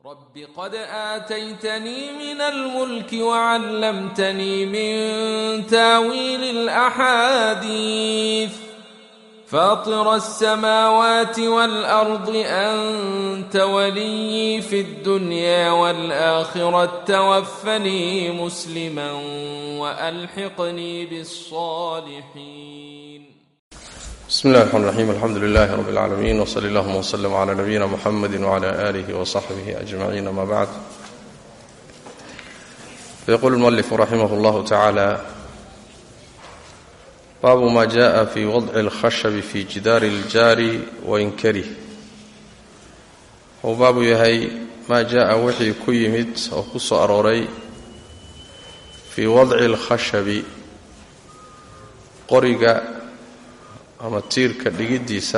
رب قد آتيتني من الملك وعلمتني من تاويل الأحاديث فاطر السماوات والأرض أنت ولي في الدنيا والآخرة توفني مسلما وألحقني بالصالحين بسم الله الرحمن الرحيم الحمد لله رب العالمين وصلى اللهم وسلم على نبينا محمد وعلى آله وصحبه أجمعين ما بعد فيقول المؤلف رحمه الله تعالى باب ما جاء في وضع الخشب في جدار الجار وإنكره هو باب يهي ما جاء وحي كيمت أو قص أروري في وضع الخشب قرق ama tiirka dhigiddiisa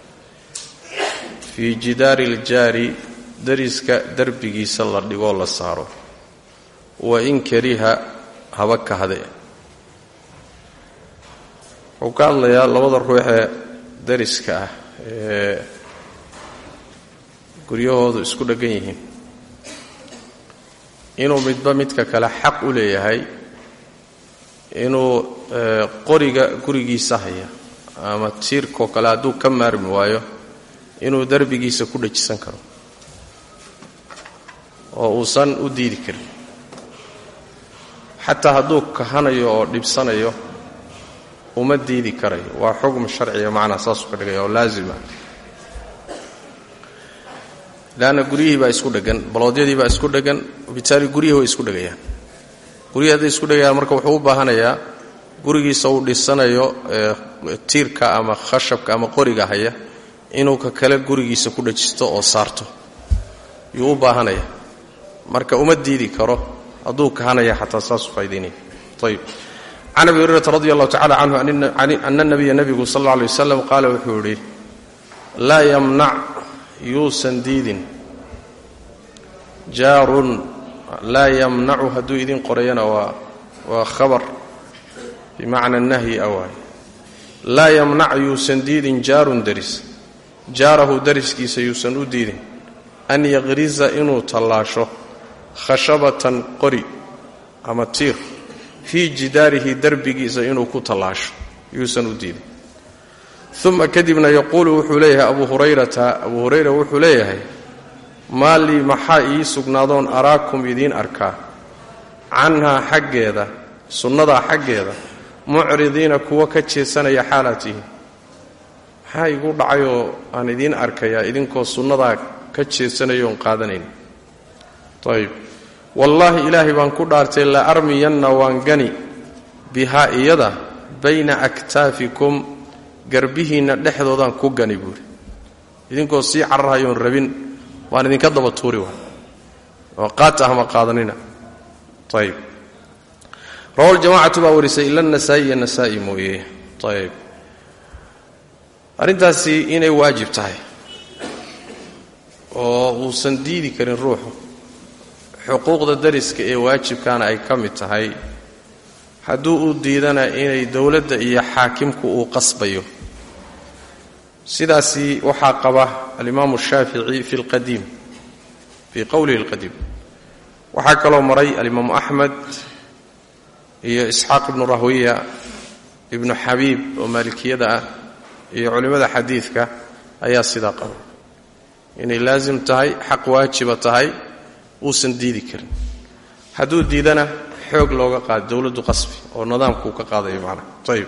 fii jidaari iljaari dariska derbigiisa la dhigoo la saaro wa in kariha haba kahde wuxuu ka hadlayaa labada ruuxee dariska ah ee guryahoodu isku dheggan yihiin inuu midba midka kale xaq u leeyahay inuu qoriga gurigiisa haya ama tiirkoo kale hadduu ka maarmi waayo inuu derbigiisa ku dhajisan karo oo uusan u diidi karin xataa hadduu kahanayo oo dhibsanayo uma diidi karayo waa xugm sharciga macnaa saasuu ka dhigaya oo laazima leanna guryihii baa isku dheggan baloodyadii baa isku dheggan bitaali guryihii way isku dhegayaan guryihii hadday isku dhegayaan marka wuxuu u baahanayaa gurigiisa uu dhisanayo tiirka ama khashabka ama qoriga haya inuu ka kale gurigiisa ku dhajisto oo saarto yuu u baahanaya marka uma diidi karo hadduu kahanaya xataa saasuu faa'idaynaya ayib can abi hurayrata radi allahu tacala canhu ana nabiya nebigu sal alla alay wasalam qaala wuxuu yidhi laa yamnac yuusan diidin jaarun laa yamnacu hadduu idin qorayana waa waa khabar bimacna nahyi awaay laa yamnac yuusan diidin jaarun daris jaarahu dariskiisa yuusan u diidin an yaqriza inuu tallaasho khashabatan qori ama tiir fii jidaarihi derbigiisa inuu ku tallaasho yuusan u diidin uma kadibna yaquulu wuxuu leeyahay abu hurayrata abuu hurayra wuxuu leeyahay maa lii maxaa ii sugnaadoon araakum idiin arkaa canhaa xaggeeda sunnadaa xaggeeda mucridiina kuwa ka jeesanaya xaalaad tihiin maxaa igu dhacayoo aan idiin arkayaa idinkoo sunnadaa ka jeesanayoon qaadanayn ayib wallaahi ilaahay baan ku dhaartay la armiyanna waan gani bihaa iyada bayna aktaafikum garbihiinna dhexdoodaan ku gani buuri idinkoo sii cararhayoon rabin waan idinka daba tuuri waa oo qaata ahma qaadanina ayib rawa ljamacatu baa warisay ila nasaa'i iyo nasaa'i mooye ayb arrintaasi inay waajib tahay oo uusan diidi karin ruuxu xuquuqda dariska ee waajibkaana ay ka mid tahay hadduu u diidana inay dowladda iyo xaakimku uu qasbayo sidaasi waxaa qaba alimaamu shaafici fi lqadiim fii qowlihi alqadiim waxaa kaloo maray alimaamu axmed iyo isxaaq ibnu rahwiya ibnu xabiib oo maalikiyada ah iyo culimmada xadiidka ayaa sidaa qaba inay laasim tahay xaq waajiba tahay uusan diidi karin hadduu diidana xoog looga qaado dowladdu qasbi oo nidaamkuu ka qaadayo macnaha ayib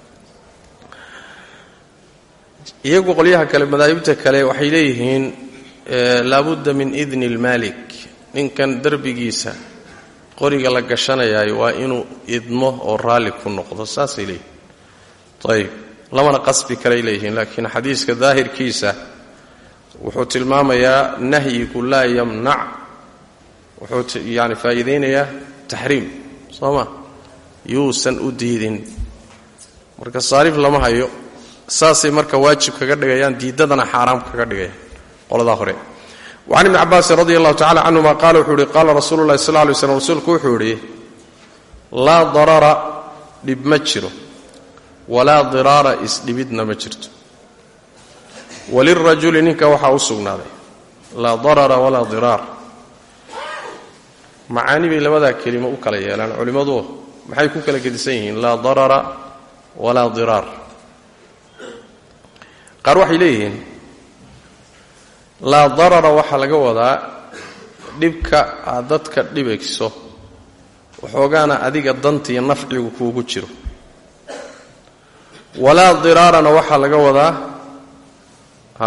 iyagu qolyaha kale madaahibta kale waxay leeyihiin laabudda min idni lmaalik ninkan derbigiisa qoriga la gashanayaayo waa inuu idmo oo raalli ku noqdo saasay leeyihin ayib lamana qasbi kalay leeyihiin laakiin xadiiska daahirkiisa wuxuu tilmaamayaa nahyigu laa yamnac wuxuu yani faa'iidaynayaa taxriim soo ma yuusan u diidin marka saarif lama hayo saasay marka waajib kaga dhigayaan diiddadana xaaraam kaga dhigayaan qoladaa hore wacan ibni cabaasin radi allahu tacala canhuma qaala wuxuu ihi qaala rasuulu llahi sal ly slm rasuulku wuxuu idhi laa darara dhib ma jiro walaa diraara isdhibidna ma jirto walirajuli ninka waxaa u sugnaaday laa darara walaa diraar macaani bay labadaa kelimo u kala yeelaan culimmadu maxay ku kala gedisan yihiin laa darara walaa diraar qaar waxay leeyihiin laa darara waxaa laga wadaa dhibka aad dadka dhibayso waxoogaana adiga dantiiyo nafcigu kuugu jiro walaa diraarana waxaa laga wadaa a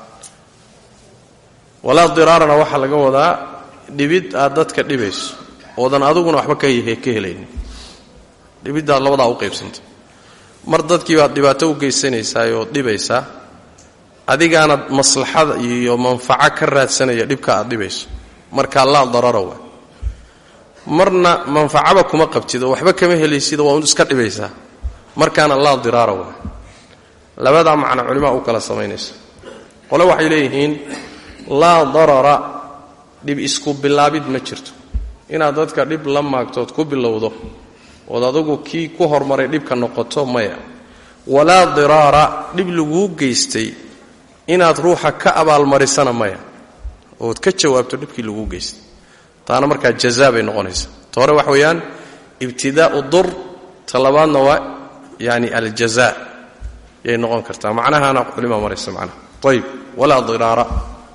walaa diraarana waxaa laga wadaa dhibid aad dadka dhibayso oodan adiguna waxba ka ka helaynin dhibiddaad labadaa u qaybsanta mar dadkii baad dhibaato u geysanaysaa ood dhibaysaa adigaana maslaxada iyo manfaco ka raadsanaya dhibka aad dhibayso markaa laa darara waa marna manfacaba kuma qabtid oo waxba kama helaysida waa un iska dhibaysaa markaana laa diraara waa labadaa macno culimaa u kala samaynaysa qole waxay leeyihiin laa darara dhib isku bilaabid ma jirto inaad dadka dhib la maagtood ku bilowdo ood adugu kii ku hormaray dhibka noqoto maya walaa diraara dhib laguu geystay inaad ruuxa ka abaalmarisana maya ood ka jawaabto dhibkii laguu geystay taana markaa jazaa bay noqonaysaa ta hore wax weeyaan ibtidaa'u dur ta labaadna waa yani aljaza yay noqon kartaa macnahaana culima maraysa macnaha ayib walaa diraara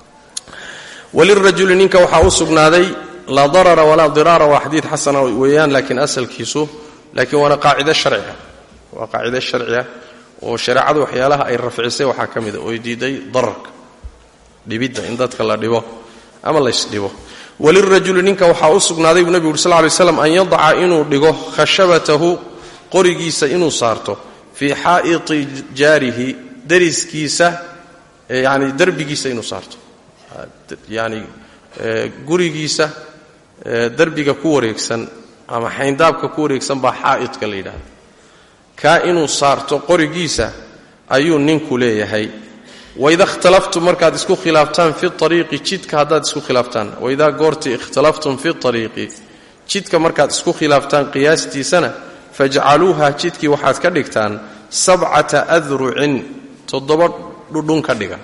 walirajuli ninka waxaa u sugnaaday laa darara walaa diraara waa xadiid xasana weeyaan laakiin asalkiisu laakiin waana qaacide sharciga waa qaacide sharciga oo shareecadu waxyaalaha ay rafcisay waxaa ka mida oy diiday dararka dhibidda in dadka la dhibo ama laysdhibo walirajuli ninka waxaa u sugnaaday buu nebigu uri sal lay slam an yadaca inuu dhigo khashabatahu qorigiisa inuu saarto fii xaa'iti jaarihi dariskiisa yani derbigiisa inuu saarto yani gurigiisa derbiga ku wareegsan ama xayndaabka ku wareegsan baa xaa'idka la yidhahda kaa inuu saarto qorigiisa ayuu ninku leeyahay waida ikhtalaftum markaad isku khilaaftaan fi ariiqi jidka haddaad isku khilaaftaan waidaa goortii ikhtalaftum fi ariiqi jidka markaad isku khilaaftaan qiyaastiisana fajcaluuha jidkii waxaad ka dhigtaan sabcata adrucin toddoba dhudhun ka dhiga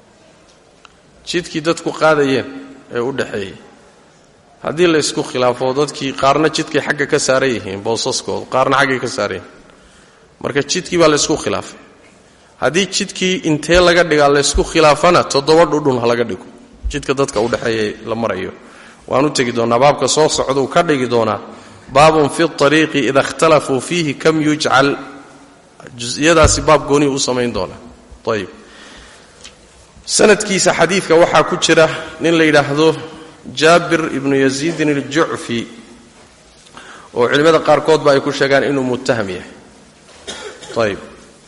jidkii dadku qaadayeen ee u dhaxeeyey haddii la ysku khilaafo dadkii qaarna jidkay xagga ka saaran yihiin boosaskooda qaarna xaggay ka saaran yihiin marka jidkii baa laysku khilaafay haddii jidkii intee laga dhigaa laysku khilaafana toddoba dhudhun ha laga dhigo jidka dadka u dhexeeya la marayo waan u tegi doonaa baabka soo socduu ka dhigi doonaa baabun fi ariiqi ida ikhtalafuu fiihi kam yujcal jusiyadaasi baab goonihi u samayn doonaa ayib sanadkiisa xadiidka waxaa ku jira nin la yidhaahdo jaabir ibnu yaziidin aljucfi oo culimmada qaarkoodba ay ku sheegaan inuu muttaham yahay ayib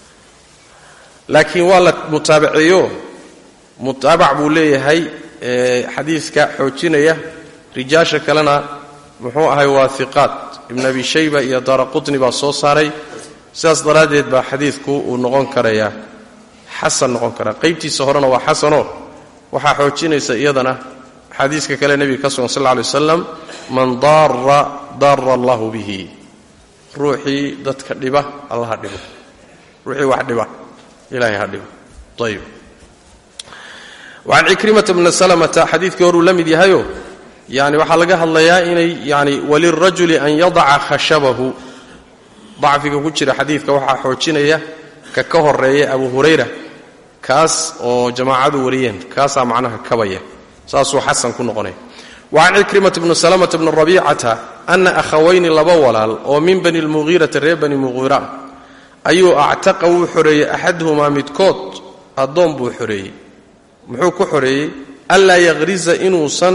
laakiin waa la mutaabaceeyo mutaabac buu leeyahay xadiidka xoojinaya rijaasha kalena muxuu ahay waa hiqaat ibn abi shayba iyo daara qutni baa soo saaray sidaas daraaddeed baa xadiidku uu noqon karayaa xasan noqon karaa qaybtiisa horena waa xasanoo waxaa xoojinaysa iyadana xadiiska kale nebiga ka sugan sal lla alay wasalam man daara daara allahu bihi ruuxii dadka dhiba allaha dhibo ruuxii wax dhiba ilahay ha dhibo ayib wacan cikrimata bna salamata xadiidkii horuu la mid yahayo yani waxaa laga hadlayaa inay yani walirajuli an yadaca khashabahu dacfiga ku jira xadiidka waxaa xoojinaya ka ka horeeya abu hurayra kaas oo jamaacadu wariyeen kaasaa macnaha kabaya saasuu xasan ku noqonaya wacan cikrimata bni salamata bni rabiicata ana akhawayni laba walaal oo min bani lmugiirati reer bani mugiira ayuu actaqa wuu xoreeyey axaduhumaa midkood addoon buu xoreeyey muxuu ku xoreeyey anlaa yaqriza inuusan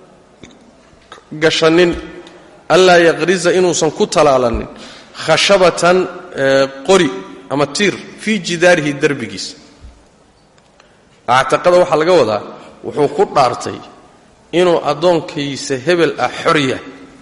gashanin anlaa yaqriza inuusan ku talaalanin khashabatan qori ama tiir fii jidaarihi derbigiisa actaqada waxaa laga wadaa wuxuu ku dhaartay inuu addoonkiisa hebel ah xorya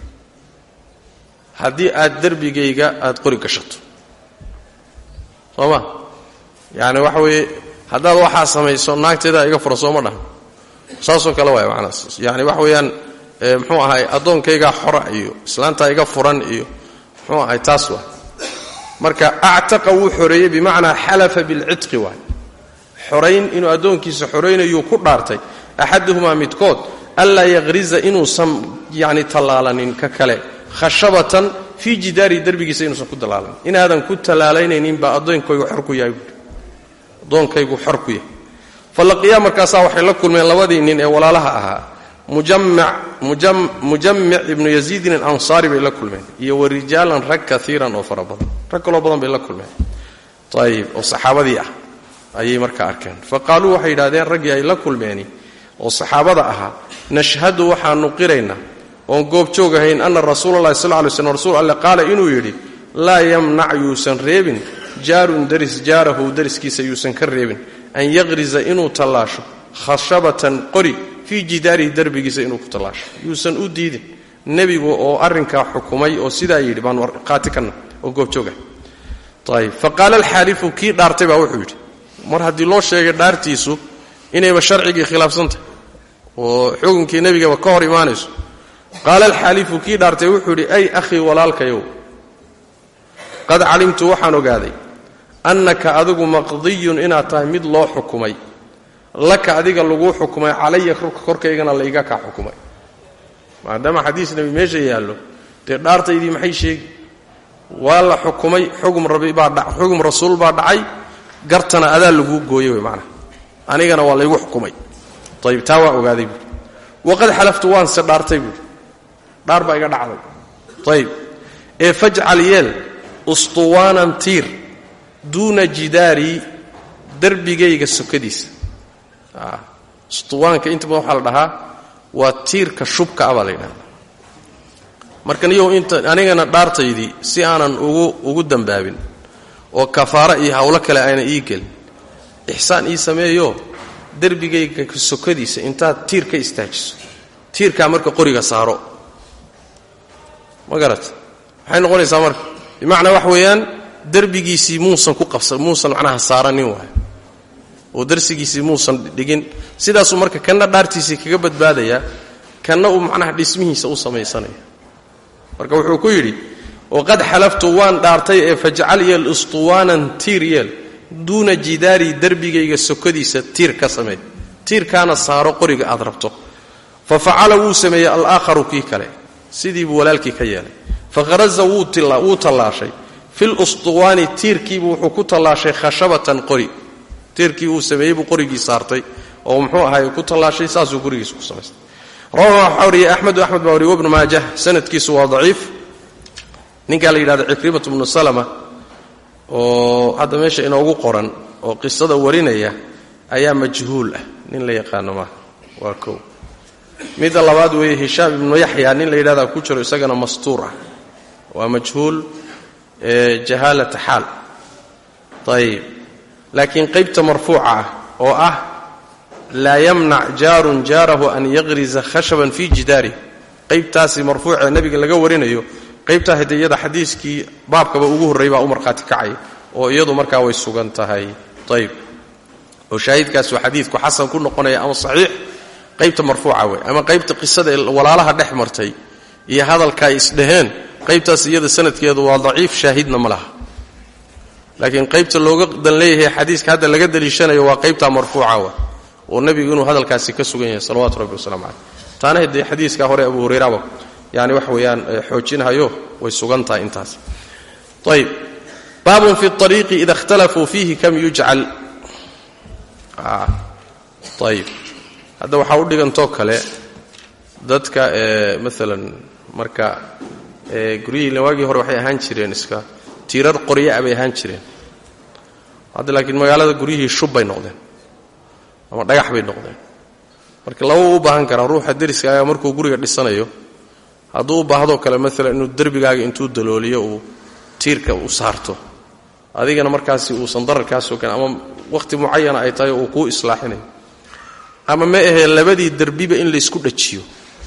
haddii aad derbigayga aad qori gashato soo ma yacani waxa weeye haddaad waxaa samayso naagteedaa iga fura sooma dhahan saasoo kale waaya macnaas yani waxa weeyaan muxuu ahay addoonkaygaa xora iyo islaantaa iga furan iyo muxuu ahay taas waa marka actaqa wuu xoreeyey bimacnaa xalafa bilcidqi waay xorayn inuu addoonkiisa xoraynayuu ku dhaartay axaduhumaa midkood anlaa yaqriza inuusan yani tallaalanin ka kale khashabatan fii jidaarihi derbigiisa inuusan ku tallaalanin inaadan ku tallaalaynaynin baa addoonkaygu xor ku yahay buui addoonkaygu xor ku yahay falaqiyaa markaasaa waxay la kulmeen labadii nin ee walaalaha ahaa mujamic ibnu yaziidin alansaari bay la kulmeen iyo wa rijaalan rag kaiiran oo fara badan rag kaloo badan bay la kulmeen ayib oo saxaabadii ah ayay markaa arkeen fa qaaluu waxay yidhahdeen raggii ay la kulmeeni oo saxaabada ahaa nashhadu waxaanu qiraynaa oon goobjoog ahayn anna rasuulalahi sal lay slm rasuul alle qaala inuu yidhi laa yamnac yuusan reebin jaarun daris jaarahu dariskiisa yuusan ka reebin an yaqriza inuu tallaasho khashabatan qori fii jidaarihi derbigiisa inuu ku tallaasho yuusan u diidin nebigu oo arrinkaa xukumay oo sidaa yidhi baan qaati kana oo goobjooga ayb fa qaala alxaalifu kii dhaartay baa wuxuu yidhi mar haddii loo sheegay dhaartiisu inayba sharcigii khilaafsantahay oo xukunkii nebigaba ka hor imaanayso qaala alxaalifu kii dhaartay wuxuu yidhi ay akhii walaalkayow qad calimtu waxaan ogaaday annaka adigu maqdiyun inaad tahay mid loo xukumay laka adiga laguu xukumay calaya korkaygana layga kaa xukumay maadaama xadiis nebi meesha yaallo dee dhaartaydii maxay sheegi waa la xukumay xugum rabi baa xugum rasuul baa dhacay gartana adaa laguu gooyey wey macnaha anigana waa laygu xukumay ayib taa waa ogaaday buui waqad xalaftu waanse dhaartay buui dhaar baa iga dhacday ayib ee fajcal yeel ustuwaanan tiir duuna jidaari darbigayga sokadiisa ustuwaanka inta badan waxaa la dhahaa waa tiirka shubka ah baa la yidhahda marka niyow inta anigana dhaartaydii si aanan ugu ugu dambaabin oo kafaaro iyo hawlo kale ayna ii gelin ixsaan ii sameeyo derbigayga sokadiisa intaad tiir ka istaajiso tiirkaa marka qoriga saaro ma garat maxay noqonaysaa marka bimacnaa wax weeyaan derbigiisii muusan ku qabsa muusan macnaha saaranin waay oo darsigiisii muusan dhigin sidaasuu marka kanna dhaartiisii kaga badbaadayaa kanna uu macnaha dhismihiisa u samaysanaya marka wuxuu ku yidhi waqad xalaftu waan dhaartay ee fajcal yeel ustuwaanan tiir yeel duuna jidaari derbigayga sokadiisa tiir ka samee tiirkaana saaro qoriga aad rabto fa facala wuu sameeyey alaakharu kii kale sidii buu walaalkii ka yeelay fakharaza wuu tallaashay fil ustuwaani tiirkiibu wuxuu ku tallaashay khashabatan qori tiirkii uu sameeyey buu qorigii saartay oo muxuu ahaay ku tallaashay saasuu gurigiisa ku samaystay rawahu waxaa wariyey axmedu axmed baa wariye wabnu maajah sanadkiisu waa daciif ninkaa la yidhahdo cikrimatu bnu salama oo hadda meesha inoogu qoran oo qisada warinaya ayaa majhuul ah nin la yaqaano maaha waa kow midda labaad weeye hishaam ibnu yaxya nin la yidhahdaa ku jiro isagana mastuur ah waa majhuul jahaalata xaal ayib laakiin qaybta marfuuca ah oo ah laa yamnac jaarun jaarahu an yaqriza khashaban fii jidaarih qaybtaasi marfuucee nebiga laga warinayo qaybtaa hade iyada xadiiskii baabkaba ugu horrey baa u markhaati kacay oo iyadu markaa way sugan tahay ayb oo shaahidkaas waa xadiidku xasan ku noqonaya ama saxiix qaybta marfuuca wey ama qaybta qisada ee walaalaha dhex martay iyo hadalka ay isdhaheen qaybtaas iyada sanadkeedu waa daciif shaahidna ma laha laakiin qaybta looga dan leeyahay xadiiska hadda laga daliishanayo waa qaybtaa marfuuca wa oo nebigu inuu hadalkaasi ka sugan yahay salawatu rabbi waslamu caleyh taana dee xadiiska hore abu hurayraba yani wax weeyaan xoojinhayo way sugan tahay intaas ayb baabun fi ariiqi ida ikhtalafuu fiihi kam yujcal ayb hadda waxaa u dhigantoo kale dadka maalan marka guryihii waagii hore waxay ahaan jireen iska tiirar qoryaa bay ahaan jireen hadda laakiin magaalada guryihii shub bay noqdeen ama dhagax bay noqdeen marka laba u baahan karaa ruuxa deriskaaga markuu guriga dhisanayo hadduu u baahdoo kale maalan inuu derbigaaga intuu dalooliyo uu tiirka u saarto adigana markaasi uusan dararkaasoo kale ama wakhti mucayana ay tahay uu kuu islaaxinayo ama ma ahee labadii derbiba in laysku dhajiyo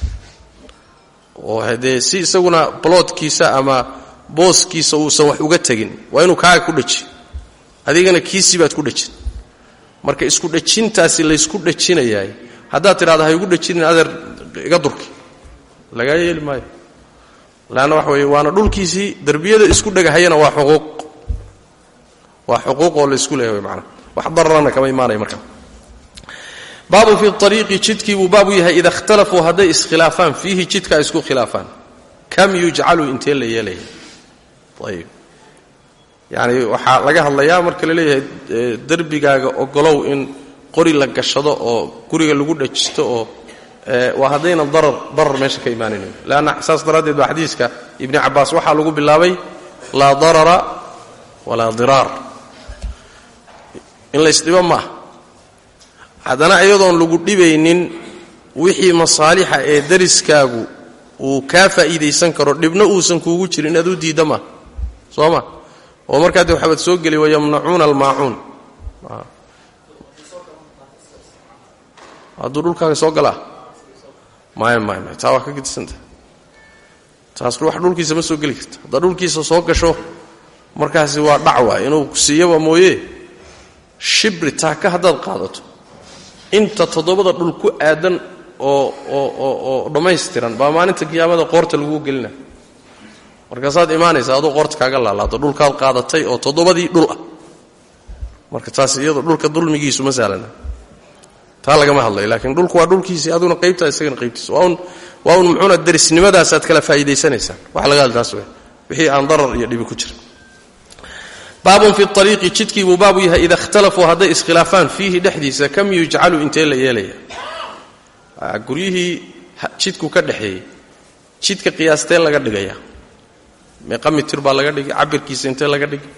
oo haddee si isaguna boloodkiisa ama booskiisa uusan wax uga tegin waa inuu kaaga ku dhajiyo adigana kiisii baad ku dhajin marka isku dhajintaasi laysku dhajinayaay haddaad tidhahdo ha igu dhajinin adeer iga durki lagaa yeeli maayo leanna waxa weeye waana dhulkiisii derbiyada isku dhegahayana waa xuquuq waa xuquuq oo laysku leeyahay macana wax dararana kama imaanaya marka baabu fi ariiqi jidkii buu baabu yahay ida ikhtalafuu hadday iskhilaafaan fiihi jidka ay isku khilaafaan kam yujcalu intee la yeelaya ayib yani waxaa laga hadlayaa marka la leeyahay derbigaaga ogolow in qori la gashado oo guriga lagu dhajisto oo waa haddayna darar darar meesha ka imaanayno leanna saas daraaddeed baa xadiiska ibni cabbaas waxaa lagu bilaabay laa darara walaa diraar in laysdhibo maaha haddana iyadoon lagu dhibaynin wixii masaalixa ee dariskaagu uu kaa faa'iidaysan karo dhibna uusan kuugu jirin inaad u diidda maaha soo ma oo markaa dee waxaabad soo geli wayamnacuuna almaacuun hadduu dhulkaaga soo galaa maya maya maya taa waa ka gedisanta taas wax dhulkiisa ma soo geli karta haddaad dhulkiisa soo gasho markaasi waa dhacwa inuu siiyaba mooye shibri taaka haddaad qaadato inta toddobada dhul ku aadan oo oo oo oo dhammaystiran baa maalinta qiyaamada qoorta laguu gelina markaasaad imaanaysaa aduu qoorta kaaga laalaado dhulkaad qaadatay oo toddobadii dhul ah marka taas iyado dhulka dulmigiisu ma sahlana taa lagama hadlayo laakiin dhulku waa dhulkiisii aduna qaybtaa isagana qaybtiisa waa un waa un muxuuna darisnimadaasaad kala faa'iidaysanaysaan waxa laga hadla taas wey wixii aan darar iyo dhibi ku jira baabun fi ariiqi jidkii buu baabu yahay ida ikhtalafuu hadday iskhilaafaan fiihi dhexdiisa kam yujcalu intee la yeelaya guryihii jidku ka dhexeeyey jidka qiyaasteen laga dhigaya meeqa mitir baa laga dhigay cabirkiisa intee laga dhigay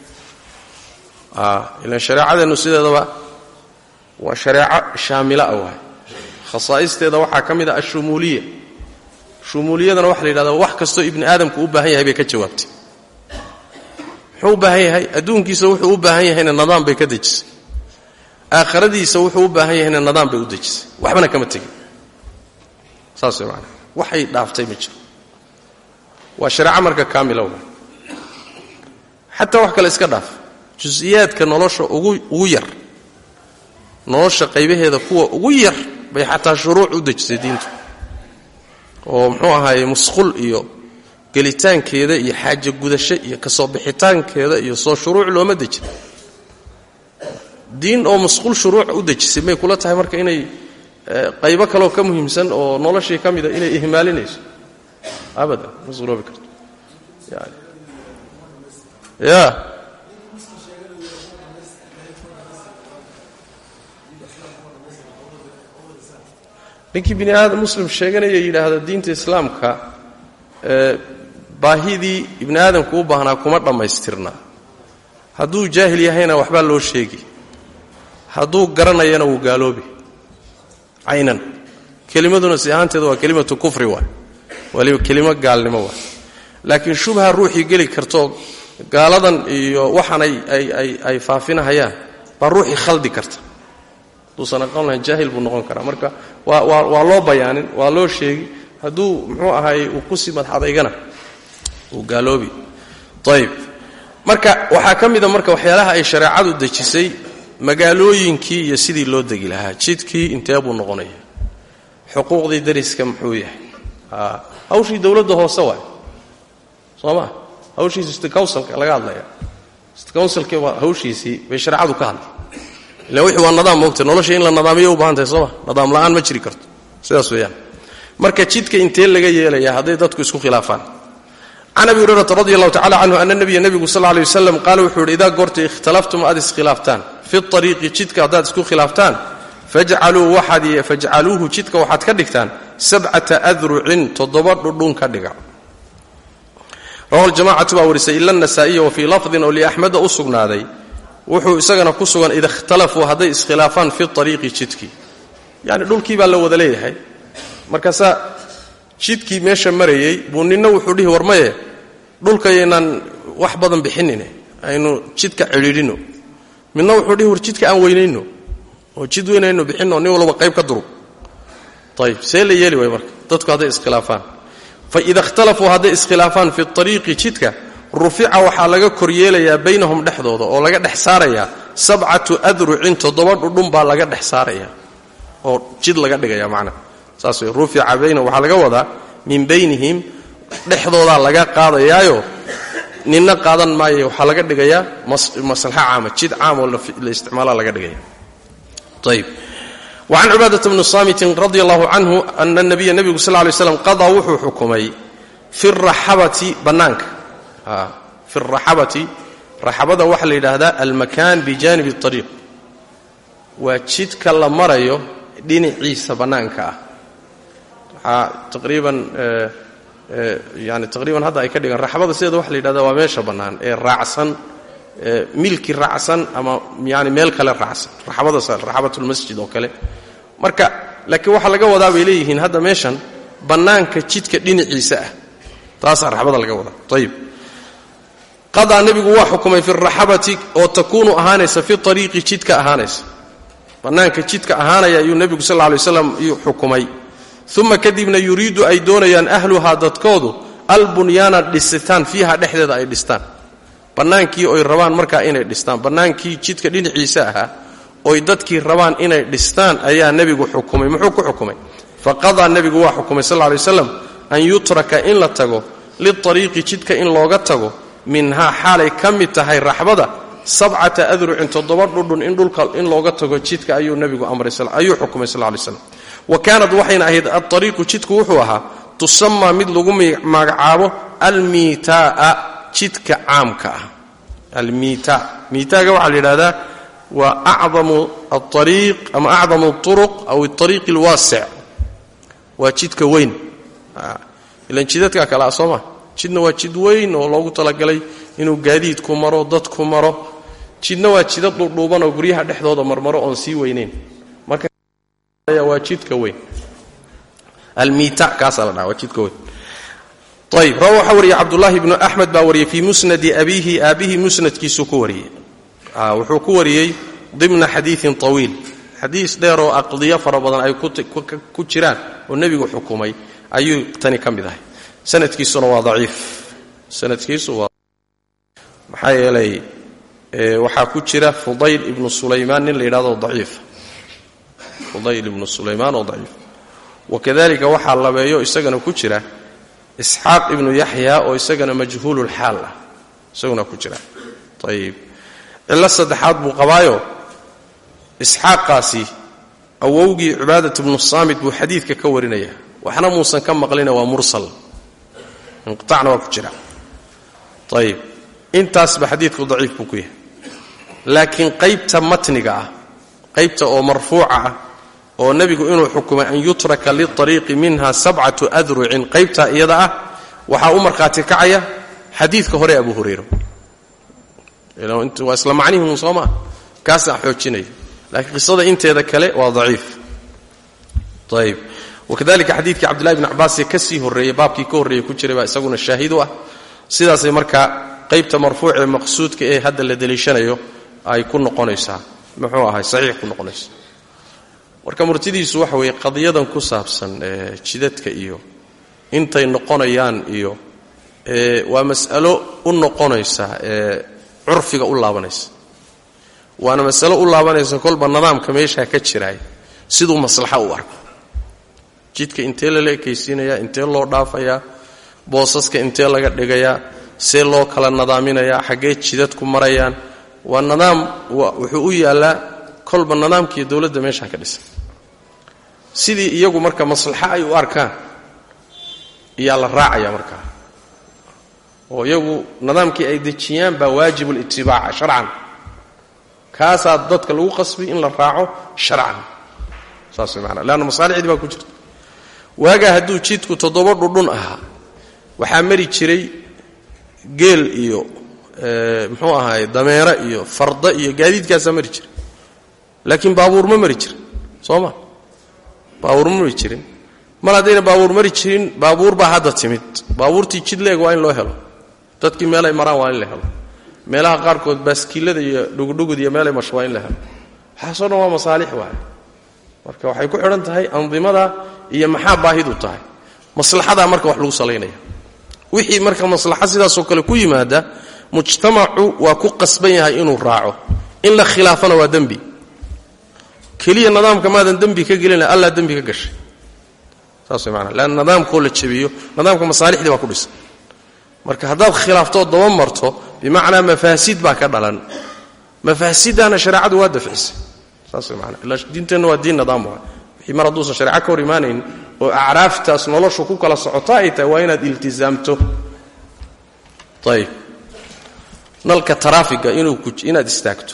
ilan shareecadeennu sideedaba waa shareeco shaamila ah waay khasaa'isteeda waxaa ka mid a ashumuuliya shumuuliyadana waxa la yidhahdaa wax kastoo ibni aadamku u baahan yahay bay ka jawaabtay muxuu u baahan yahay adduunkiisa wuxuu u baahan yahayna nidaam bay ka dejisay aakhiradiisa wuxuu u baahan yahayna nidaam bay u dejisay waxbana kama tegin saas way maanaa waxay dhaaftay ma jiro waa shareeco marka kaamila wa xataa wax kale iska dhaaf jusiyaadka nolosha ugu ugu yar nolosha qaybaheeda kuwa ugu yar bay xataa shuruuc u dejisay diintu oo muxuu ahaaye musqul iyo gelitaankeeda iyo xaajo gudasho iyo kasoo bixitaankeeda iyo soo shuruuc looma dejin diin oo musqul shuruuc u dejisay may kula tahay marka inay qaybo kaleoo ka muhiimsan oo noloshii ka mida inay ihmaalinayso abadan ma suroobi karto yani ya ninkii bini aadam muslim sheeganaya yidhaahda diinta islaamka baahidii ibni aadamku u baahnaa kuma dhammaystirna hadduu jaahil yahayna waxbaa loo sheegi hadduu garanayana wuu gaaloobi caynan kelimaduna si ahaanteeda waa kelimatu kufri waay waliba kelimo gaalnimo waay laakiin shubha ruuxii geli kartoo gaaladan iyo waxaan ay faafinahayaan baa ruuxii khaldi karta hadduusan aqoon lahayn jaahil buu noqon karaa marka waa loo bayaanin waa loo sheegi hadduu muxuu ahaay uu kusii madxadaygana uu gaaloobi ayb marka waxaa ka mida marka waxyaalaha ay shareecadu dejisay magaalooyinkii iyo sidii loo degi lahaa jidkii intee buu noqonaya xuquuqdii dariska muxuu yahay hawshii dowladda hoose waay soo ma hawshiisi st counsilka laga hadlaya st counsilka hawshiisii bay shareecadu ka hadlay ila wixii waa nadaam moogta nolosha in la nadaamiyo u baahan tahay sooma nadaam la'aan ma jiri karto sidaas weeyaan marka jidka intee laga yeelaya hadday dadku isku khilaafaan can abi hurayrata radi allahu tacala canhu ana nabiya nebigu sal lla lay waslam qaala wuxuu yidhi idaa goorta ikhtalaftum aad iskhilaaftaan fi ariiqi jidka haddaad isku khilaaftaan fajcaluuhu jidka waxaad ka dhigtaan sabcata adrucin toddoba dhudhun ka dhiga rawahu ljamacatu baa warisay ila nasaa'iya wa fii lafdin oo liaxmeda u sugnaaday wuxuu isagana ku sugan ida ikhtalafuu hadday iskhilaafaan fi ariiqi jidkii yani dhulkii baa la wada leeyahay markaasaa jidkii meesha marayey buu ninna wuxuu dhihi war maye dhulkayaynaan wax badan bixinine aynu jidka cidhiidhino midna wuxuu dhihi war jidka aan weynayno oo jid weynayno bixinno nin walba qayb ka durug ayib see la yeeli waay marka dadku hadday iskhilaafaan faida ikhtalafuu hadday iskhilaafaan fi ariiqi jidka rufica waxaa laga koryeelayaa baynahum dhexdooda oo laga dhex saarayaa sabcatu adrucin toddoba dhudhun baa laga dhex saaraya oo jid laga dhigaya macnaa saas wey rufica baynahum waxaa laga wadaa min baynihim dhexdoodaa laga qaadayaayo ninna qaadan maayo waxaa laga dhigayaa maslaxa caama jid caam oo la isticmaala laga dhigaya ayib wacan cibaadata bni saamitin radi allahu canhu ana nabiya nebigu sal lay slam qadaa wuxuu xukumay fi raxabati bannaanka fi raxabati raxabada waxaa la yidhaahdaa almakaan bijaanibi اطariiq waa jidka la marayo dhinaciisa bannaanka ah waxaa taqriiban yani taqriiban hadda ay ka dhigan raxbada sideeda waxa la yidhahda waa meesha bannaan ee raacsan milki raacsan ama yani meel kale raacsan raxbada raxabatulmasjid oo kale marka laakiin waxaa laga wadaa bay leeyihiin hadda meeshan bannaanka jidka dhinaciisa ah taasaa raxbada laga wadaa ayib qadaa nebigu waa xukumay fi raxabati oo takuunu ahaanaysa fi ariiqi jidka ahaanaysa bannaanka jidka ahaanaya ayuu nebigu sal lay waslam xukumay uma kadibna yuriidu ay doonayaan ahluhaa dadkoodu albunyaana dhisitaan fiiha dhexdeeda ay dhistaan bannaankii oy rabaan markaa inay dhistaan bannaankii jidka dhinaciisa ahaa oy dadkii rabaan inay dhistaan ayaa nebigu xukumay muxuu ku xukumay faqadaa nebigu waa xukumay sal lay waslam an yutraka in la tago liariiqi jidka in looga tago minhaa xaalay ka mid tahay raxbada sabcata adrucin toddoba dhudhun in dhulka in looga tago jidka ayuu nebigu amrayayuu xukumay sal lay slam wa kaanad waxayna ahayd aariiqu jidku wuxuu ahaa tusamaa mid lagu magacaabo almiitaa jidka caamka ah almiita miitaaga waxaa la yidhahdaa waa acdamu aariiq ama acdamu uruq aw ariiq alwaasic waa jidka weyn ilan jidadkaa kale ah soo ma jidna waa jid weyn oo loogu talagalay inuu gaadiidku maro dadku maro jidna waa jidad dhuudhuuban oo guryaha dhexdooda marmaro oon sii weynayn marka waa jidka weyn almiita kaasaa la dhaha waa jidka weyn ayb rawa waxaa wariyey cabdullaahi bnu axmed baa wariyey fii musnadi abiihi aabbihi musnadkiisuu ku wariyey wuxuu ku wariyey dimna xadiiin طawiil xadiis dheer oo aqdiyo fara badan ay ku jiraan oo nebigu xukumay ayuu tani ka mid ahay sanadkiisuna waa daciif sanadkiisu waa maxaa yeelay waxaa ku jira fudayl ibnu sulaymaan nin la yidhahdo daciif fudayl ibnu sulaymaan oo daciif wakadalika waxaa labeeyo isagana ku jira isxaaq ibnu yaxya oo isagana majhuululxaal ah isaguna ku jira ayib cillo saddexaad buu qabaayo isxaaqaasi awowgii cibaadat ibnu saamit buu xadiidka ka warinaya waxna muusan ka maqlina waa mursal inqiacna waa ku jira ayib intaasba xadiidku daciif buu ku yahay laakiin qaybta matniga ah qaybta oo marfuuca ah oo nebigu inuu xukumay an yutraka liariiqi minha sabcatu adrucin qaybtaa iyada ah waxaa u markhaati kacaya xadiidka hore abu hurayra waa isla macnihim soo maa kaasaa xoojinaya laakiin qisada inteeda kale waa daciif ayb wakadalika xadiidkii cabdillahi bn cabbaasee ka sii horreeyey baabkii ka horreeyey ku jiray baa isaguna shaahid u ah sidaasay markaa qaybta marfuucee maqsuudka ee hadda la deliishanayo ay ku noqonaysaa muxuu ahay saxiix ku noqonaysa marka murtidiisu waxa weeye qadiyadan ku saabsan jidadka iyo intay noqonayaan iyo waa mas'alo u noqonaysa curfiga u laabanaysa waana masalo u laabanaysa kolba nidaamka meeshaa ka jiraay siduu maslaxa u arko jidka intee lala ekaysiinayaa intee loo dhaafayaa boosaska intee laga dhigayaa see loo kala nadaaminayaa xaggee jidadku marayaan waa nidaam wuxuu u yaallaa kolba nidaamkiiyo dowladda meeshaa ka dhisan sidii iyagu marka maslaxa ay u arkaan iyaa la raacaya markaa oo iyagu nidaamkii ay dejiyaan baa waajibulitibaaca sharcan kaasaa dadka lagu qasbay in la raaco sharcan saas way maanaa leanna masaalixdii baa ku jirta waagaa hadduu jidku toddoba dhudhun ahaa waxaa mari jiray geel iyo muxuu ahaay dameero iyo farda iyo gaadiidkaasaa mari jiray laakiin baabuur ma mari jirin soo ma baabuur ma mari jirin mar haddayna baabuur mari jirin baabuur baa hadda timid baabuurtii jid leeg waa in loo helo dadkii meelay maraan waa in la helo meelaha qaarkood baaskiilada iyo dhugudhugud iyo meelay masho waa in la helo waxaasoo dhan waa masaalix waay marka waxay ku xidhan tahay andimada iyo maxaa baahidu tahay maslaxadaa marka wax lagu salaynaya wixii marka maslaxa sidaasoo kale ku yimaada mujtamacu waa ku qasban yahay inuu raaco in la khilaafana waa dembi keliya nidaamka maadan dembi ka gelina allaa dembi ka gashay saas way maanaa leanna nidaamkoo la jabiyo nidaamka masaalixdii baa ku dhisan marka haddaad khilaaftoo daba marto bimacnaa mafaasid baa ka dhalan mafaasiddaana shareecadu waa dafcisay saas man ila diinteenna waa diin nidaam waa wixii mar hadduusan shareeco ka hor imaanayn oo acraaftaas noloshu ku kala socota ay tahay waa inaad iltizaamto ayib nalka taraafiga inuu ku inaad istaagto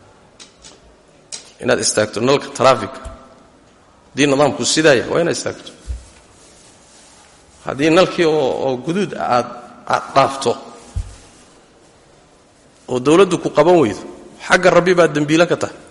inaad istaagto nalka taraafiga haddii nidaamku sidaaya waa inaad istaagto haddii nalkii oo oo guduud aad aad dhaafto oo dawladdu ku qaban weydo xagga rabbi baad dembiilo ka tahay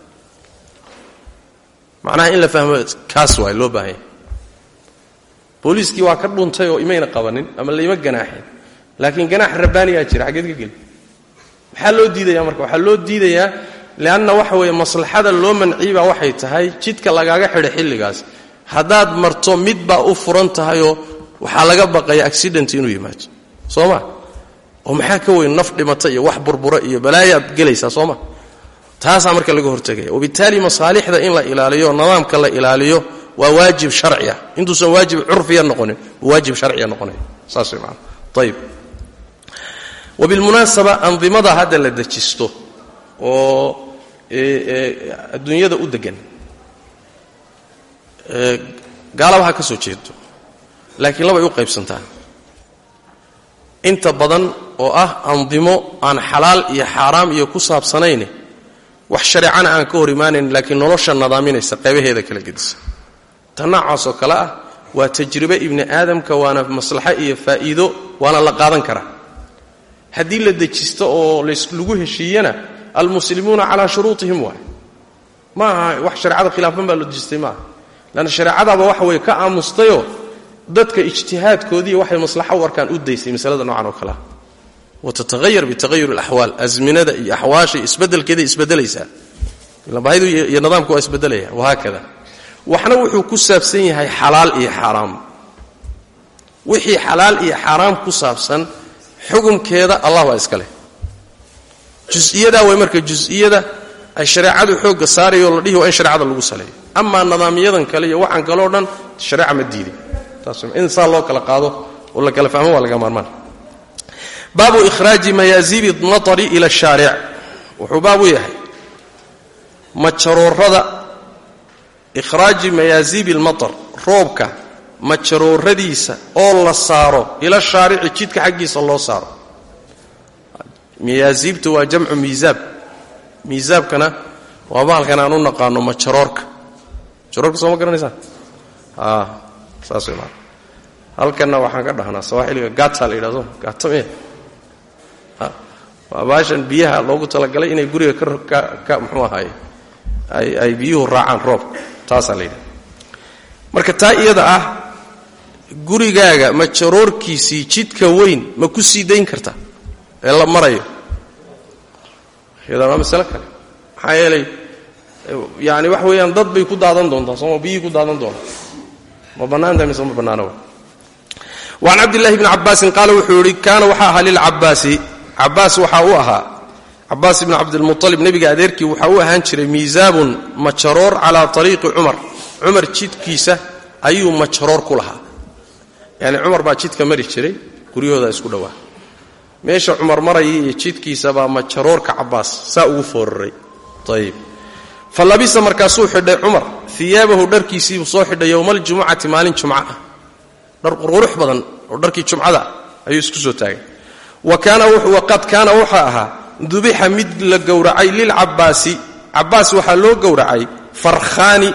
macnaha in la fahmo kaas waay loo baahan yahay booliiskii waa ka dhuntay oo imayna qabanin ama layma ganaaxin laakiin ganaax rabbaaniyaa jira xaggeed ka geli maxaa loo diidaya marka waxaa loo diidayaa leanna waxa weeye maslaxada loo manciibaa waxay tahay jidka lagaaga xidhay xilligaas haddaad marto mid baa u furan tahayoo waxaa laga baqaya accident inuu yimaado soo ma oo maxaa ka weyn naf dhimata iyo wax burbura iyo balaayaad gelaysaa soo ma taasaa marka laga hortegaya wabitaali masaalixda in la ilaaliyo nidaamka la ilaaliyo waa waajib sharci ah intuusan waajib curfiya noqonin waajib sharciya noqonaya saas way maana ayib wabilmunaasaba andimada hadda la dejisto oo adduunyada u degan gaalaba ha ka soo jeedo laakiin labay u qaybsantaa inta badan oo ah andimo aan xalaal iyo xaaraam iyo ku saabsanayne wax shareecana aan ka hor imaanayn laakiin nolosha nadaaminaysa qaybaheeda kala gedisa ta noocaasoo kale ah waa tajribe ibni aadamka waana maslaxo iyo faa'iido waana la qaadan karaa haddii la dejisto oo lagu heshiiyana almuslimuuna calaa shuruutihim waay ma aha wax shareecada khilaafan baa loo dejistay maaha lanna shareecadaaba waxa weye ka aamustayoo dadka ijtihaadkoodii waxay maslaxo u arkaan u daysay masalada noocan oo kalea watatahayar bitahayur alaxwaal azminada iyo axwaasha isbeddelkeeday isbeddelaysaa bahidu iyo nidaamku waa isbeddelaya wahaakada waxna wuxuu ku saabsan yahay xalaal iyo xaaraam wixii xalaal iyo xaaraam ku saabsan xukumkeeda allah waa iska leh jusiyadaa way marka jus'iyada ay shareecadu xoogga saarayoo la dhihi waa in shareecada lagu saleeyo amaa nidaamyadan kale iyo waxaan kaleo dhan shareeca ma diidin in saa loo kala qaado oo la kala fahmo waa laga maarmaan baabu ikhraaji mayaazibi natari ila shaaric wuxuu baab u yahay majaroorada ikhraaji mayaazibi lmatar roobka majarooradiisa oo la saaro ila shaarici jidka xaggiisa loo saaro mayaasiibtu waa jamcu miisaab miisaabkana waa bahalkan aan u naqaano majaroorka majaroorka soo ma garanaysaan saas way maana halkanna waxaan ka dhahnaa sawaaxiliga gata la yidhahdo gata me waa baashan biyaha loogu talagalay inay guriga ka muxuu ahaaye ay biyuhu raacaan roobka taasaa la yidhahda marka taa iyada ah gurigaaga majaroorkiisii jidka weyn ma ku sii dayn karta ee la marayo iyadana waa masale kale maxaa yeelay yani wax weeyaan dad bay ku daadan doontaa sooma biyihii ku daadan doonaa ma bannaanta mise ma bannaano waan cabdillahi bni cabbaasin qaala wuxuu yihi kaana waxaa ahaa lilcabaasi cabaas waxaa u ahaa cabaas ibni cabdilmualib nebiga adeerkii waxaa u ahaan jiray miisaabun majaroor calaa ariiqi cumar cumar jidkiisa ayuu majaroor ku lahaa yani cumar baa jidka mari jiray guryahooda isku dhowaa meesha cumar maraya iyo jidkiisa baa majaroorka cabaas saa ugu fooraray ayib fa labisa markaasuu xidhay cumar iyaabahu dharkiisiibuu soo xidhay yowmaljumucati maalin jumca ah dhar qurqurux badan oo dharkii jumcada ayuu isku soo taagay waqad kaana wuxuu ahaa dubixa mid la gowracay lilcabaasi cabaas waxaa loo gowracay farkhaani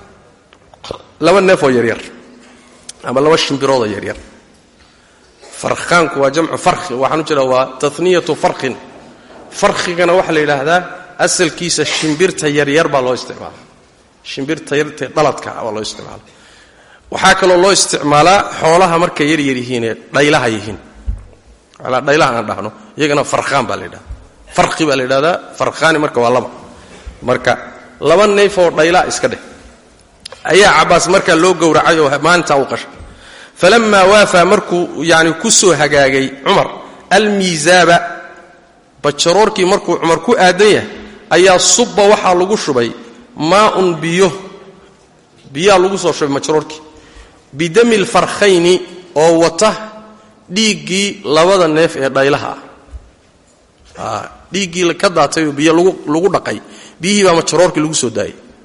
laba neefoo yaryar ama laba shimbiroodoo yaryar farkhaanku waa jamcu farki waxaan u jeeda waa taniyatu farkin farkhigana waxaa la yidhaahdaa asalkiisa shimbirta yaryar baa loo isticmaala shimbirta yarta dhaladka baa loo isticmaala waxaa kaloo loo isticmaalaa xoolaha markay yaryar yihiinee dhaylaha yihiin dhaylaha aan dhahno iyagana farkhaan baa la yidhahda farki baa la yidhahdaa farkhaani marka waa laba marka laba neefoo dhaylaa iska dheh ayaa cabaas markaa loo gowracay oo maalintaa u qashay falamaa waafaa markuu yani ku soo hagaagay cumar almiisaaba bajaroorkii markuu cumar ku aadan yahay ayaa subba waxaa lagu shubay maaun biyo biyaa lagu soo shubay majaroorkii bidami lfarkhayni oo wata dhiiggii labada neef ee dhaylaha ah dhiiggii ka daatayoo biyo lagu dhaqay biyihii baa majaroorkii lagu soo daayay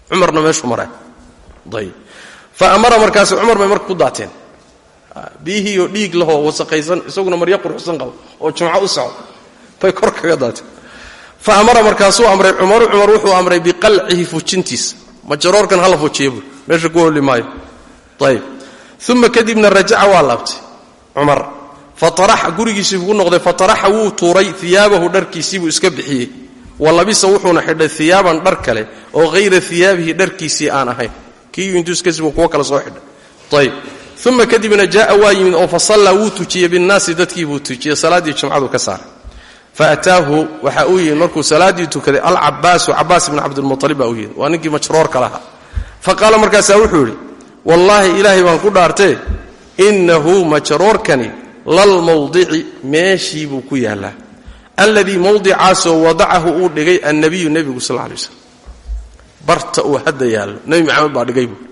cumarna meeshuu maraa ayb fa amara markaas cumar bay marka ku daateen biyihii oo dhiig lahoo wasaqaysan isaguna maryo quruxsan qabo oo jumco u socdo bay kor kaga daateen fa amara markaasuu amray cumaru cumar wuxuu amray biqalcihi fujintiisa majaroorkan hala fujiya buui meesha ku holi maayo ayb uma kadibna rajaca waa laabtay cumar fataraxa gurigiisii buu noqday fataraxa wuu tuuray iyaabahu dharkiisiibuu iska bixiyey wa labisa wuxuuna xidhay iyaaban dhar kale oo hayra iyaabihi dharkiisii aan ahayn kii intuskasibu kuwo kale soo xidhay ayb uma kadibna jaaa waa yimid oo fasallaa wuu tujiyey binnaasi dadkii buu tujiyey salaaddii jumcadu ka saaray faataahu waxa uu yimid markuu salaaddii tukaday alcabaasu cabaas ibn cabdilmualib baa u yimid waa ninkii majroorka lahaa fa qaala markaasaa wuxuu yidhi wallaahi ilaahay baan ku dhaartee innahu majroorkani lalmawdici meeshii buu ku yaallaa alladii mawdicaasoo wadacahu uu dhigay annabiyu nebigu sal lay slam barta uu hadda yaallo nebi maxamed baa dhigay buu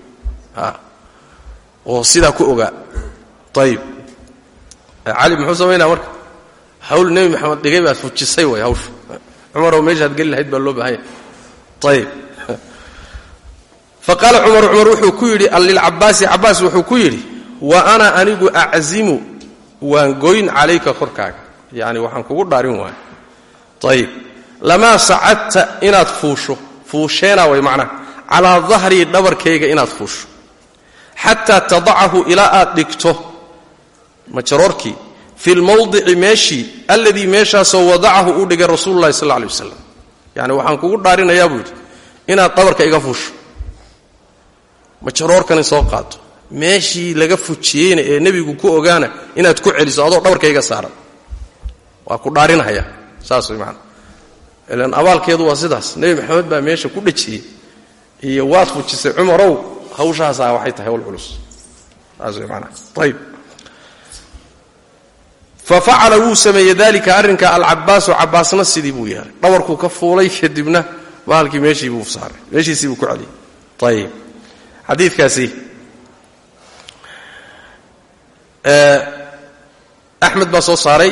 oo sidaa ku ogaa ayib cali muxuu samaynaa marka hawl nebi maxamed dhigay baad fujisay way hawsha cumaroo meeshaad geli lahayd baa loo baahanya ayib fa qaala cumaru cumar wuxuu ku yidhi lilcabaasi cabaas wuxuu ku yidhi wa ana anigu aczimu waan goyn calayka korkaaga yacni waxaan kugu dhaarin waaya ayib lamaa sacadta inaad fuusho fuusheena way macnaha calaa dahrii dhabarkayga inaad fuusho xataa tadacahu ilaa aad dhigto majaroorkii fi lmawdici meeshii alladii meeshaasoo wadacahu uu dhigay rasuulu llahi sal lla alay wasalam yacni waxaan kugu dhaarinayaa buu yidhi inaad dhabarka iga fuusho majaroorkani soo qaato meeshii laga fujiyeyna ee nebigu ku ogaana inaad ku celiso adoo dhabarkayga saaran waa ku dhaarinaya saas way maana ilan abaalkeedu waa sidaas nebi maxamed baa meesha ku dhajiyey iyo waad fujisay cumarow hawshaasaa waxay tahay hawl culus saas way maanaa ayib fa facala wuu sameeyey dalika arrinka alcabaasu cabaasna sidii buu yeelay dhabarkuu ka fuulay kadibna bahalkii meeshii buu saaray meeshiisii buu ku celiyey ayib xadiidkaasi axmed baa soo saaray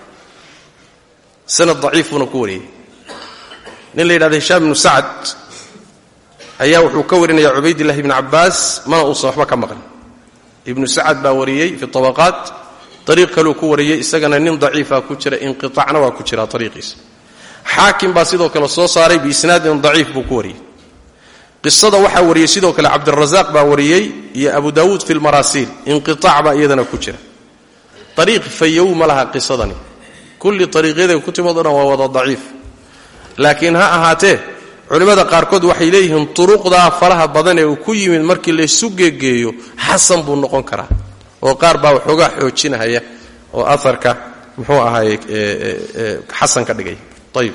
sanad daciifuuna ku wariyey nin la yidhahda hishaam ibnu sacad ayaa wuxuu ka warinaya cubaydillahi ibni cabbaas mana uusan waxba ka maqan ibnu sacad baa wariyey fi tabaqaat ariiq kaluu ku wariyey isagana nin daciifa ku jira inqiطacna waa ku jira ariiqiisa xaakim baa sidoo kale soo saaray biisnaadin daciif buu ku wariyey qisada waxaa wariyey sidoo kale cabdirazaaq baa wariyey iyo abu daawuud fi lmaraasiil inqiaac baa iyadana ku jira ariiq fayow ma laha qisadani kulli ariiqyaday ku timado dhan waa wada daciif laakiin ha ahaatee culimmada qaarkood waxay leeyihiin turuqdaa faraha badan ee uu ku yimid markii laysu geegeeyo xasan buu noqon karaa oo qaar baa waxoogaa xoojinahaya oo aarka muxuu ahaay xasan ka dhigay ayib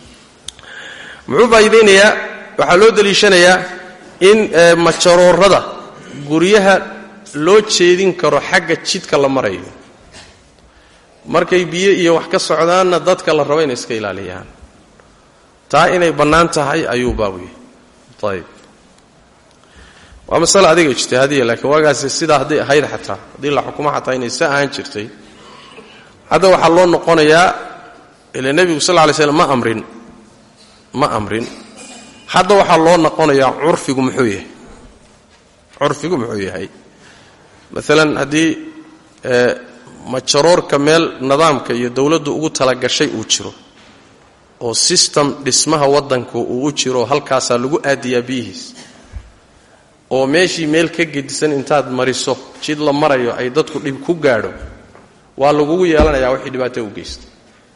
muxuu faa'iidaynayaa waxaa loo deliishanayaa in majaroorada guryaha loo jeedin karo xagga jidka la marayo markay biyo iyo wax ka socdaanna dadka la rabo inay iska ilaaliyaan taa inay bannaan tahay ayuu baabu yahay ayib waa masale adiga ijtihaadiya laakiin waagaasi sidaa hadday ahayd xataa haddii la xukumo xataa inay sa ahaan jirtay hadda waxaa loo noqonayaa ila nebigu sal lla lay slam ma amrin ma amrin hadda waxaa loo noqonayaa curfigu muxuu yahay curfigu muxuu yahay maalan haddii majaroorka meel nidaamka iyo dowladdu ugu talagashay uu jiro oo sistem dhismaha waddanka uu u jiro halkaasaa lagu aadiyaa biyihiis oo meeshii meel ka gedisan intaad mariso jid la marayo ay dadku dhib ku gaadho waa lagugu yeelanayaa wixii dhibaato u geysta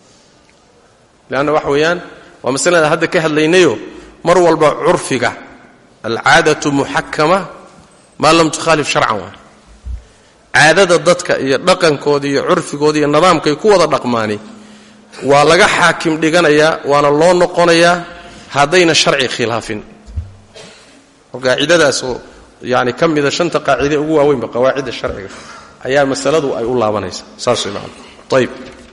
leanna waxa weeyaan waa masalada hadda ka hadlaynayo mar walba curfiga alcaadatu muxakama maa lam tukhaalif sharcan waay caadada dadka iyo dhaqankooda iyo curfigooda iyo nidaamkay ku wada dhaqmaani waa laga xaakim dhiganayaa waana loo noqonayaa haddayna sharci khilaafin oo qaacidadaasoo yani ka mida shanta qaacide ugu waaweynba qawaacidda sharciga ayaa masaladu ay u laabanaysaa saas way macana ayib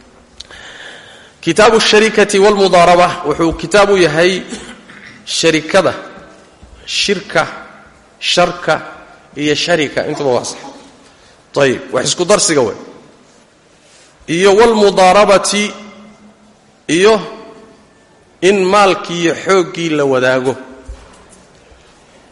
kitaabu sharikati walmudaaraba wuxuu kitaab u yahay sharikada shirka sharka iyo sharika intuba waa sax ayib wax isku darsiga wey iyo walmudaarabati iyo in maalkii iyo xooggii la wadaago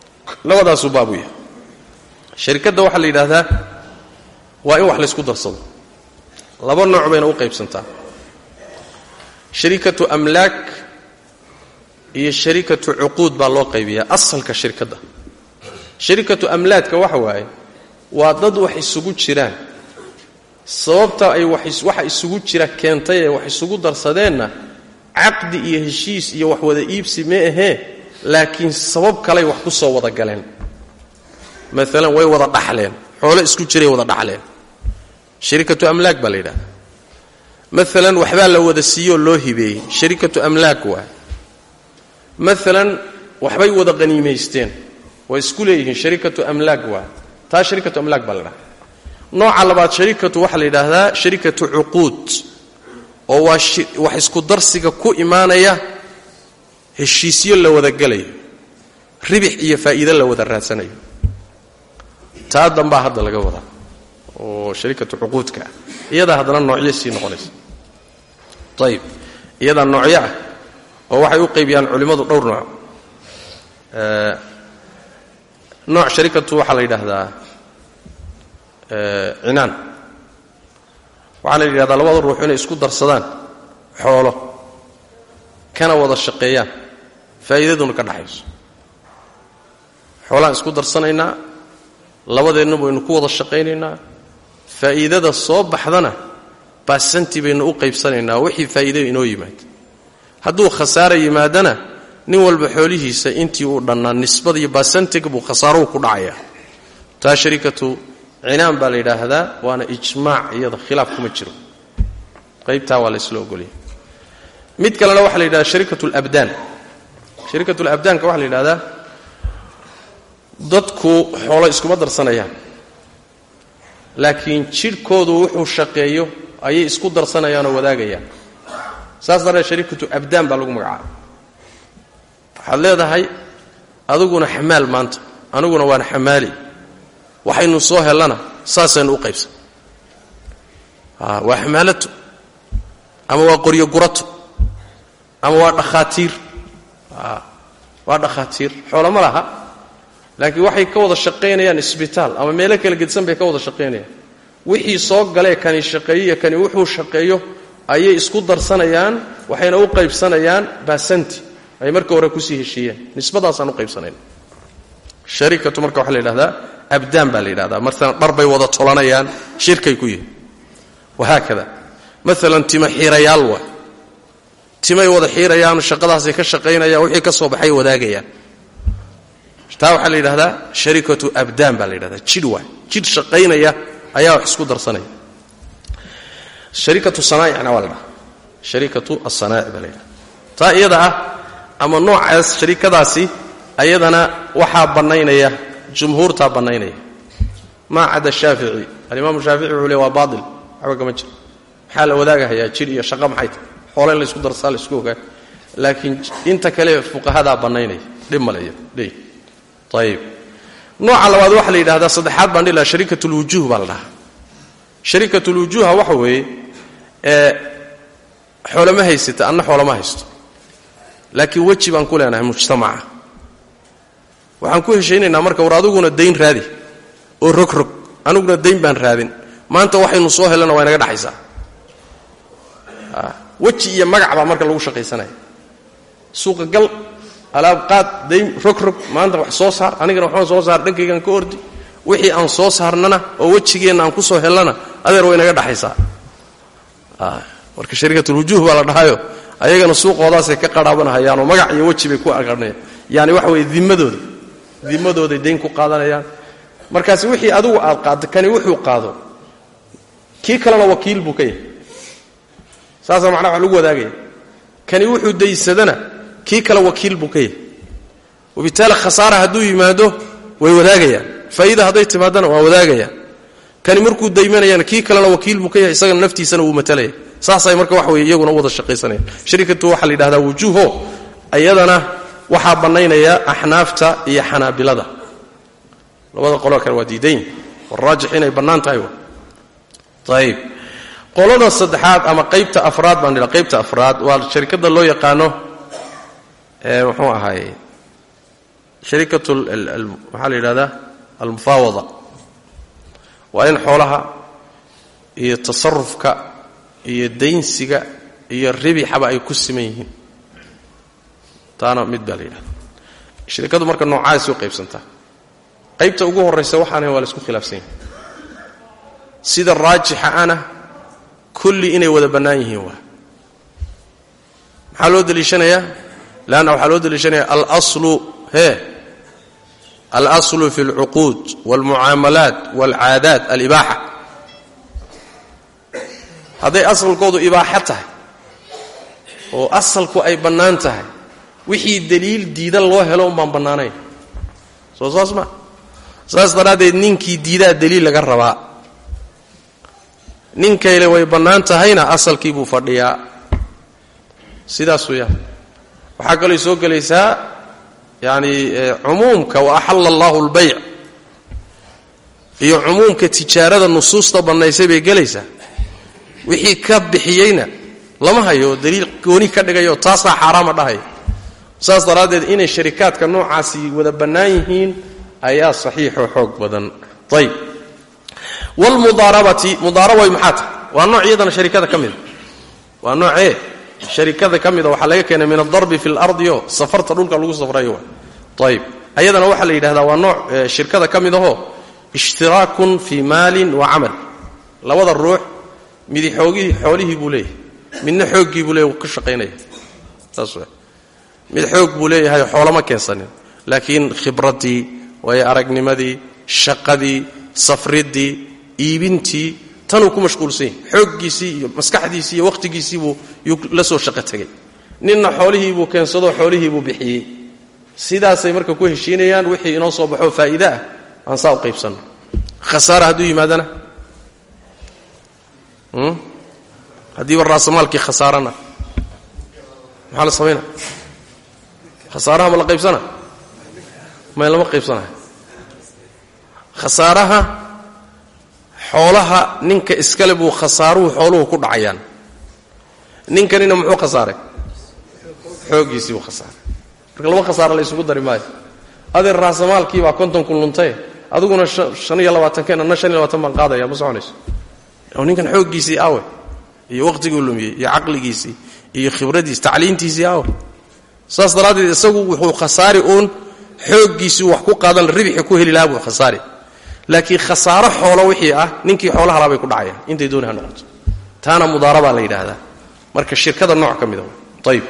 labadaasuu baabu yahay sharikadda waxaa la yidhaahdaa waa in wax laysku darsado laba nooc bayna u qaybsantaa sharikatu amlaak iyo sharikatu cuquud baa loo qaybiyaa asalka shirkadda sharikatu amlaadka waxa waaye waa dad wax isugu jiraan sababta ay waxa isugu jira keentay ee wax isugu darsadeenna caqdi iyo heshiis iyo wax wada iibsi ma ahee laakiin sabab kaley wax ku soo wada galeen maalan way wada dhaxleen xoolo isku jiray wada dhaxleen sharikatu amlaak baa la yidhahda maalan waxbaa la wada siiyoo loo hibeeyey sharikatu amlaak waay maalan waxbay wada qaniimaysteen way isku leeyihiin sharikatu amlaak waay taa sharikatu amlaak baa la dhaha nooca labaad sharikatu waxaa la yidhaahdaa sharikatu cuquud oo waa wax isku darsiga ku imaanaya heshiisyo la wada gelayo ribix iyo faa'iido la wada raadsanayo taa dambaa hadda laga wadaa oo sharikatu cuquudka ah iyadaa haddana noocyo sii noqonaysa ayib iyadaa noocyo ah oo waxay u qaybiyaan culimmadu dhowr nooc nooc sharikatu waxaa la yidhaahdaa cinaan waxaa la yidhahdaa labada ruux inay isku darsadaan xoolo kana wada shaqeeyaan faa'iidaduna ka dhaxayso xoolaan isku darsanaynaa labadeenna baynu ku wada shaqaynaynaa faa'iidada soo baxdana baasanti baynu u qaybsanaynaa wixii faa'iido inoo yimaada hadduu khasaara yimaadana nin walba xoolihiisa intii uu dhannaa nisbada iyo baasantiga buu khasaaruhu ku dhacayaa taa sharikatu cinaan baa la yidhaahdaa waana ijmaac iyada khilaaf kuma jiro qaybtaa waa la isla ogolya mid kalena waxaa la yidhahdaa sharikatu labdaan sharikatu labdaanka waxaa la yidhahdaa dadku xoolo iskuma darsanayaan laakiin jidhkoodu wuxuu shaqeeyo ayay isku darsanayaanoo wadaagayaan saas darteed sharikatu abdaan baa lagu magacaaba waxaad leedahay adiguna xamaal maanta aniguna waan xamaali waxaynu soo hellana saasaynu u qaybsan waa xamaalato ama waa qoryo gurato ama waa dhakhaatiir waa dhakhaatiir xoolo ma laha laakiin waxay ka wada shaqaynayaan isbitaal ama meelo kala gedsan bay ka wada shaqaynayaan wixii soo galee kani shaqeeyo iyo kani wuxuu shaqeeyo ayay isku darsanayaan waxayna u qaybsanayaan baasanti ay marka hore kusii heshiiyeen nisbadaasaan u qaybsanayn sharikatu marka waxaa la yidhahdaa abdaan baa la yidhahdaa maalan dhar bay wada tolanayaan shirkay ku yihin wahaakada maalan tima xiirayaal waa timay wada xiirayaan shaqadaasay ka shaqaynayaan wixii ka soo baxay wadaagayaan taa waxaa la yidhahdaa sharikatu abdaan baa la yidhahdaa jidh waay jidh shaqaynaya ayaa wax isku darsanaya sharikatu sanaa'icna waa la dhaha sharikatu asanaa'ic baa la yidhahda taa iyada ah ama noocaas sharikadaasi ayadana waxaa bannaynaya jumhuurtaa bannaynaya maa cada shaafici alimaamu shaafici wuxuu le waa baail waxba kama jiro maxaa la wadaagahayaa jidh iyo shaqo maxay tahay xoole in laysku darsaa la isku ogaa laakiin inta kale fuqahadaa bannaynaya dhib male leey ayib nooca labaad waxaa la yidhahdaa saddexaad baan dhihi laha shariikat lwujuuh baa la dhahaa shariikat lwujuuha waxa weeye ee xoolama haysata anna xoolama haysto laakiin weji baan ku leenahay mujtamaca waxaan ku heshaynaynaa marka war adiguna dayn raadi oo rogrog aniguna dayn baan raadin maanta waxaynu soo helana waa inaga dhaxaysaa weji iyo magac baa marka lagu shaqaysanaya suuqa gal alaab qaad dayn rogrog maanta wax soo saar anigana waxbaan soo saar dhankaygaan ka ordi wixii aan soo saarnana oo wejigeenna aan ku soo hellana adeer way inaga dhaxaysaa marka shariikatulwujuuh baa la dhahayo ayagana suuqoodaasay ka qarhaabanahayaanoo magac iyo weji bay ku aqarnayaan yaani waxa weeye dimadooda dimadooday dayn ku qaadanayaan markaasi wixii adigu aad qaaddo kani wuxuu qaado kii kalena wakiil buu ka yahay saasaa macnaha wax lagu wadaagaya kani wuxuu daysadana kii kale wakiil buu ka yahay wabitaali khasaara hadduu yimaado way wadaagayaan faa'iida hadday timaadana waa wadaagayaan kani markuu daymanayana kii kalena wakiil buu ka yahay isagana naftiisana wuu matalaya saasay marka wax weye iyaguna u wada shaqaysanayaan sharikatu waxaa la yidhahdaa wujuuho iyadana waxaa bannaynaya axnaafta iyo xanaabilada labada qoloo kale waa diidayn waraajix inay bannaan tahay ayib qolada saddexaad ama qaybta afraad baan dhila qaybta afraad waa sharikadda loo yaqaano ee muxuu ahaay sharikatu maxaa la yidhahdaa almufaawada waa in xoolaha iyo tasarufka iyo daynsiga iyo ribixaba ay ku siman yihiin taana mid baa la yidhahda sharikadu marka noocaas u qaybsantaa qaybta ugu horraysa waxaana waa la isku khilaafsan yahay sida raajixa ana kulli inay wada bannaan yihiin waa maxaa loo deliishanayaa leanna waxaa loo deliishanaya alaslu hee alaslu fi alcuquud waalmucaamalaat waalcaadaat alibaaxa hadday asalkoodu ibaaxo tahay oo asalku ay bannaan tahay wixii deliil diidan loo helo un baan bannaanayn soo saas ma saas daraaddeed ninkii diidaa deliil laga rabaa ninkayle way bannaan tahayna asalkii buu fadhiyaa sidaas weeyaan waxaa kaloo soo gelaysaa yacani cumuumka wa axalla allahu albayc iyo cumuumka tijaarada nusuusta bannaysay bay gelaysaa wixii ka bixiyeyna lama hayo daliil gooni ka dhigayo taasaa xaaraama dhahaya saas daraaddeed inay sharikaadka noocaasi wada bannaan yihiin ayaa saxiixoo xoog badan ayb wlmudaarabati mudaaraba maxaa tahay waa nooc iyadana sharikada ka mida waa noocee sharikada ka mida waxaa laga keenay min adarbi fi lardi o safarta dhulka lagu safrayo ayb ayadana waxaa la yidhahdaa waa nooc shirkada ka mid ahoo ishtiraakun fii maalin wa camal labada ruux midi xoogihii xoolihii buu leeyahay midna xooggii buu leeyahy ka shaqaynaya saas w mid xoog buu leeyahay xoolama keensanin laakiin khibraddii waayo aragnimadii shaqadii safriddii iibintii tanuu ku mashquulsan yahay xooggiisii iyo maskaxdiisii iyo wakhtigiisiibuu yuu la soo shaqo tegay ninna xoolihiibuu keensadoo xoolihiibuu bixiyey sidaasay marka ku heshiinayaan wixii inoo soo baxoo faa'iide ah aan saa u qaybsanno khasaara hadduu yimaadana haddiiba raasamaalkii khasaarana maxaa la samaynaa khasaaraha ma la qaybsana may lama qaybsanayo khasaaraha xoolaha ninka iskale buu khasaaruhu xooluhu ku dhacayaan ninkanina muxuu khasaaray xooggiisii buu khasaaray marka laba khasaara la isugu dari maayo adeer raasamaalkii baa konton kun luntaye adiguna shan iyo labaatanken anna shan iyo labatan baan qaadaya ma soconayso oo ninkan xooggiisii awe iyo waqhtiguu lumiyey iyo caqligiisii iyo khibradiisi tacliintiisii awe saas daraaddeed isagu wuxuu khasaari uun xooggiisii wax ku qaadan ribixi ku heli lahaa buu khasaari laakiin khasaaro xoolo wixii ah ninkii xoolaha laabay ku dhacayaan intay dooni ha noqoto taana mudaarabaa la yidhaahdaa marka shirkada nooc ka mida ayb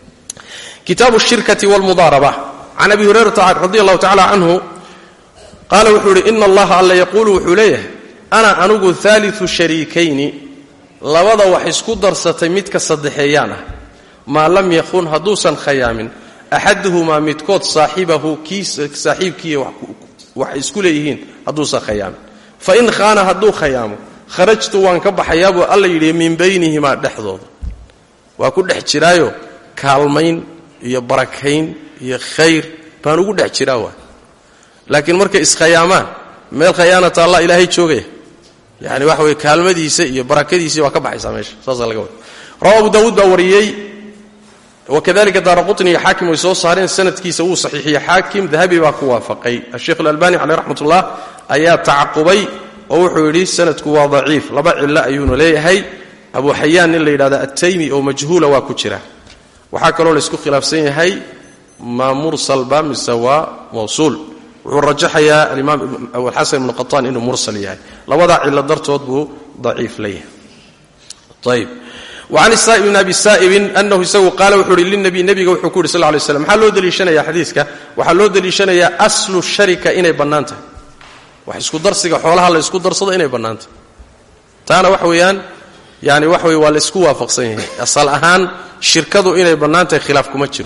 kitaabu shirkati wlmudaaraba can abi hurayrata radi allahu tacala canhu qaala wuxuu yidhi ina allaha alla yaquulu wuxuu leeyahay ana anugu haaliu shariikayni labada wax isku darsatay midka saddexeeyaan ah maa lam yakun hadduusan khayaamin axaduhumaa midkood saaxibahu kii saaxiibkii wax isku leeyihiin hadduusan khayaamin fain khaana hadduu khayaamo kharajtu waan ka baxayaabuu alla yidhi min baynihimaa dhexdooda waa ku dhex jiraayo kaalmayn iyo barakayn iyo khayr baan ugu dhex jiraa waa laakiin markay iskhayaamaan meel khayaanata allah ilaahay joogaya yani waxa weye kaalmadiisa iyo barakadiisii waa ka baxaysaa meesha saasaa laga wada rawa abu daawuud baa wariyey wakadalika daara qutni iyo xaakim way soo saareen sanadkiisa wuu saxiixiyey xaakim dahabi baa ku waafaqay asheikh alalbani caleyh raxmat ullah ayaa tacaqubay oo wuxuu yidhi sanadku waa daciif laba cillo ayuuna leeyahay abu xayaan nin la yidhahda attaymi oo majhuula waa ku jira waxaa kaloo laysku khilaafsan yahay ma mursalba mise waa mawsuul wuxuu rajaxayaa alimaam abualxasan ibnu qataan inuu mursal yahay labadaa cillo dartood buu daciif leeyahay ayb wacan saa'ib bn abi saa'ibin anahu isagu qaala wuxuu uhi linabiy nebiga wuxuu ku yidhi sal lay slam maxaa loo deliishanaya xadiiska waxaa loo deliishanayaa aslu sharika inay bannaan tahay wax isku darsiga xoolaha la isku darsado inay bannaan tahay taana wax weeyaan yani wax weye waa la isku waafaqsan yahay asal ahaan shirkadu inay bannaan tahay khilaaf kuma jiro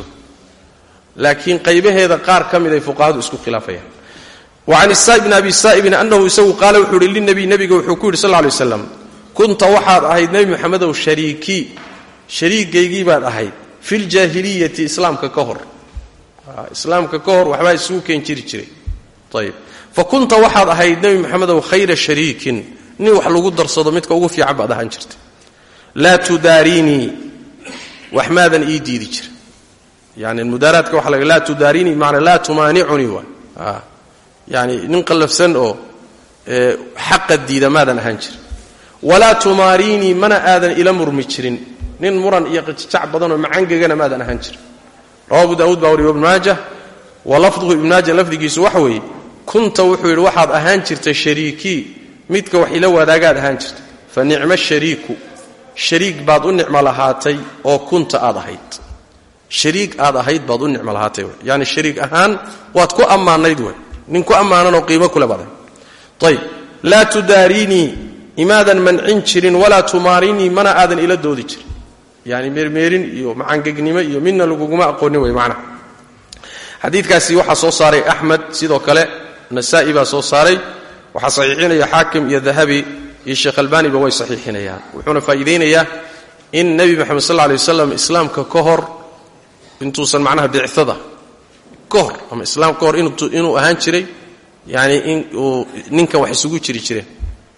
laakiin qaybaheeda qaar ka mid ay fuqahadu isku khilaafayaan wacan isaa'ib bn abi saa'ibin anahu isagu qaala wuxuu ihi linabiy nebiga wuxuu ku yidhi sal lay waslam kunta waxaad ahayd nebi moxamedow shariikii shariigaygii baad ahayd filjaahiliyati islaamka ka hor islaamka ka hor waxbaa isugu keen jiri jiray ayb fa kunta waxaad ahayd nebi moxamedow khayra shariikin nin wax lagu darsado midka ugu fiican baad ahaan jirtay laa tudaariinii wax maadan ii diidi jira yani mudaaraadka waxa la laa tudaarinii maanaa laa tumaanicunii waay yani nin qallafsan oo xaqa diida maadan ahaan jirin walaa tumaariinii mana aadan ila murmi jirin nin muran iyo qajajac badan oo macangegana maadan ahaan jirin rawa abu daawuud baa wariy ibn maajah wa lafduhu ibn maaja lafdigiisu waxa weeye kunta wuxuu yidhi waxaad ahaan jirtay shariikii midka wax ila wadaagaad ahaan jirtay fa nicmo shariiku shariik baad u nicmo lahaatay oo kunta aad ahayd shariik aad ahayd baad u nicmo lahaatay w yani shariik ahaan waad ku ammaanayd wey nin ku ammaananoo qiimo kule baad ahayd ayb laa tudaariinii imaadan mancin jirin walaa tumaarinii mana aadan ila doodi jirin yani meermeerin iyo macangegnimo iyo midna laguguma aqoonin wey macnaha xadiidkaasi waxaa soo saaray axmed sidoo kale nasa'i baa soo saaray waxaa saxiixinaya xaakim iyo dahabi iyo sheekh albaaniba way saxiixinayaan wuxuuna faa'iidaynayaa in nebi moxamed sal lla lay waslam islaamka ka hor intuusan macnaha bicada ka hor ama islaam ka hor inuu ahaan jiray yani in uu ninkan wax isugu jiri jireen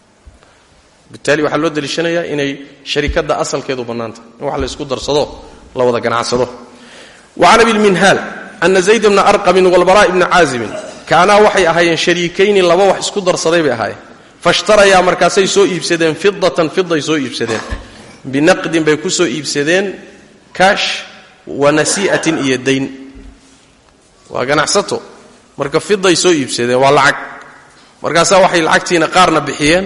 bitaali waxaa loo daliishanayaa inay sharikadda asalkeedu bannaantah in wax la ysku darsado la wada ganacsado wa can abilminhaal ana zayd bna arqamin walbaraa ibna caazimin kaanaa waxay ahaayeen shariikayni laba wax isku darsaday bay ahaayeen fashtarayaa markaasay soo iibsadeen fidatan fiday soo iibsadeen binaqdin bay ku soo iibsadeen kaash wa nasii'atin iyo dayn waa ganacsato marka fiday soo iibsadeen waa lacag markaasaa waxay lacagtiina qaarna bixiyeen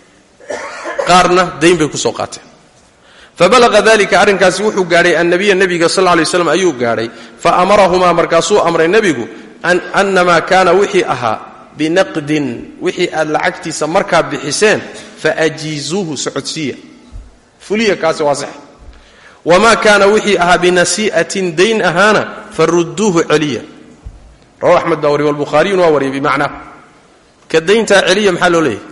qaarna dayn bay ku soo qaateen fabalaqa dalika arrinkaasi wuxuu gaadhay annabiya nebiga sal lay slam ayuu gaadhay fa amarahumaa markaasuu amray nebigu annamaa kaana wixii ahaa binaqdin wixii aad lacagtiisa markaa bixiseen faajiizuuhu socodsiiya fuliya kaasi waa sax wamaa kaana wixii ahaa binasii'atin dayn ahaana farudduuhu celiya rawa axmed baa wariy walbukhaariyun waa wariyay bimacnaa ka dayntaa celiya maxaa loo leeyahy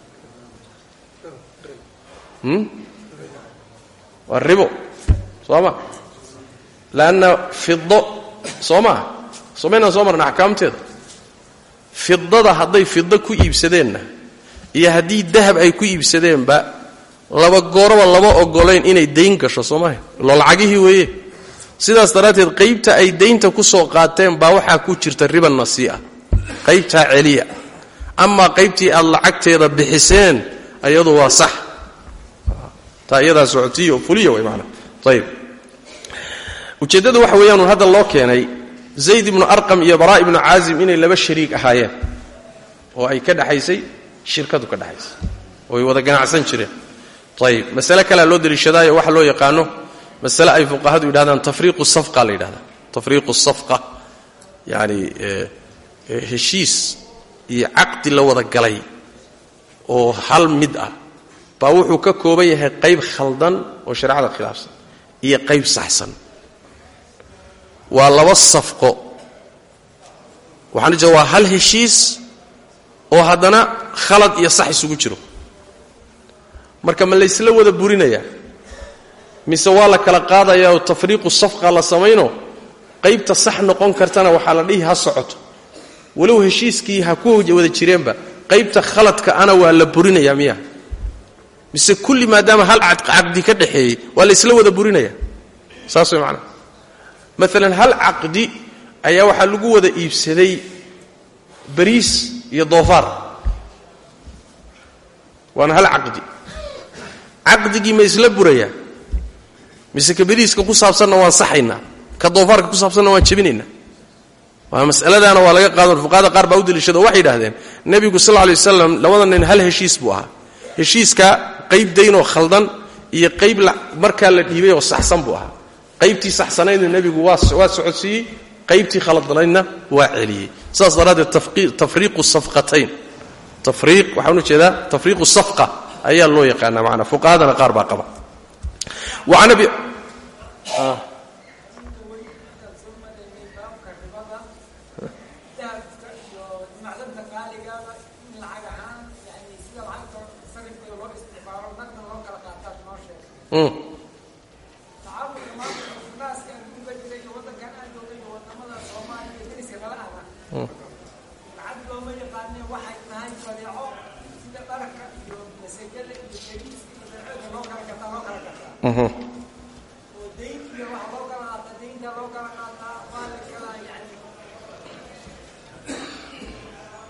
waa ribo soo ma lanna fido soo maa somaynaan soo marna axkaamteeda fidada hadday fido ku iibsadeenna iyo haddii dahab ay ku iibsadeenba laba gooroba lama ogolayn inay dayn gasho soo maha ilo lacagihii weeye sidaas daraadteed qaybta ay daynta ku soo qaateen baa waxaa ku jirta riba nasii'a qaybtaa celiya amaa qaybtii aad lacagteeda bixiseen ayadu waa sax taa iyadaa socotiyo fuliya way maanaa ayib ujeeddadu waxa weeyaanun hadda loo keenay zayd ibnu arqam iyo baraa ibnu caazim inay laba shariik ahaayeen oo ay ka dhexaysay shirkadu ka dhexaysay oo ay wada ganacsan jireen ayib masale kalea loo daliishadaayo waxa loo yaqaano masale ay fuqahadu yidhahdaan tafriiqu safqa la yidhahdaa tafriiqu safqa yacani heshiis iyo caqdi la wada galay oo hal mid ah baa wuxuu ka kooban yahay qayb khaldan oo shareecada khilaafsan iyo qayb saxsan waa laba safqo waxaan jeeda waa hal heshiis oo haddana khalad iyo sax isugu jiro marka ma laysla wada burinayaa mise waa la kala qaadayaa oo tafriiqu safqa la samayno qaybta sax noqon kartana waxaa la dhihi ha socoto walow heshiiskii ha ku wada jireenba qaybta khaladka ana waa la burinayaa miya mise kulli maadaama hal caqdi ka dhaxeeyey waa laysla wada burinaya saas way macnaa maalan hal caqdi ayaa waxaa lagu wada iibsaday bariis iyo doofaar waana hal caqdi caqdigii ma isla burayaa mise ka bariiska ku saabsanna waan saxaynaa ka doofaarka ku saabsanna waan jebinaynaa waa masaladaana waa laga qaado fuqahada qaar baa u daliishada waxay yidhahdeen nebigu sal lla lay waslam labada nin hal heshiis buu ahaa heshiiska qayb daynoo khaldan iyo qayb markaa la dhiibay oo saxsan buu ahaa qaybtii saxsanaydna nebigu waa socodsiiyey qaybtii khaladnaydna waa celiyey sidaas daraaddeed tafriiqu safqatayn tafriiq waxaan ujeedaa tafriiqu safqa ayaa loo yaqaanaa macanaa fuqahadana qaar baa qaba waan abi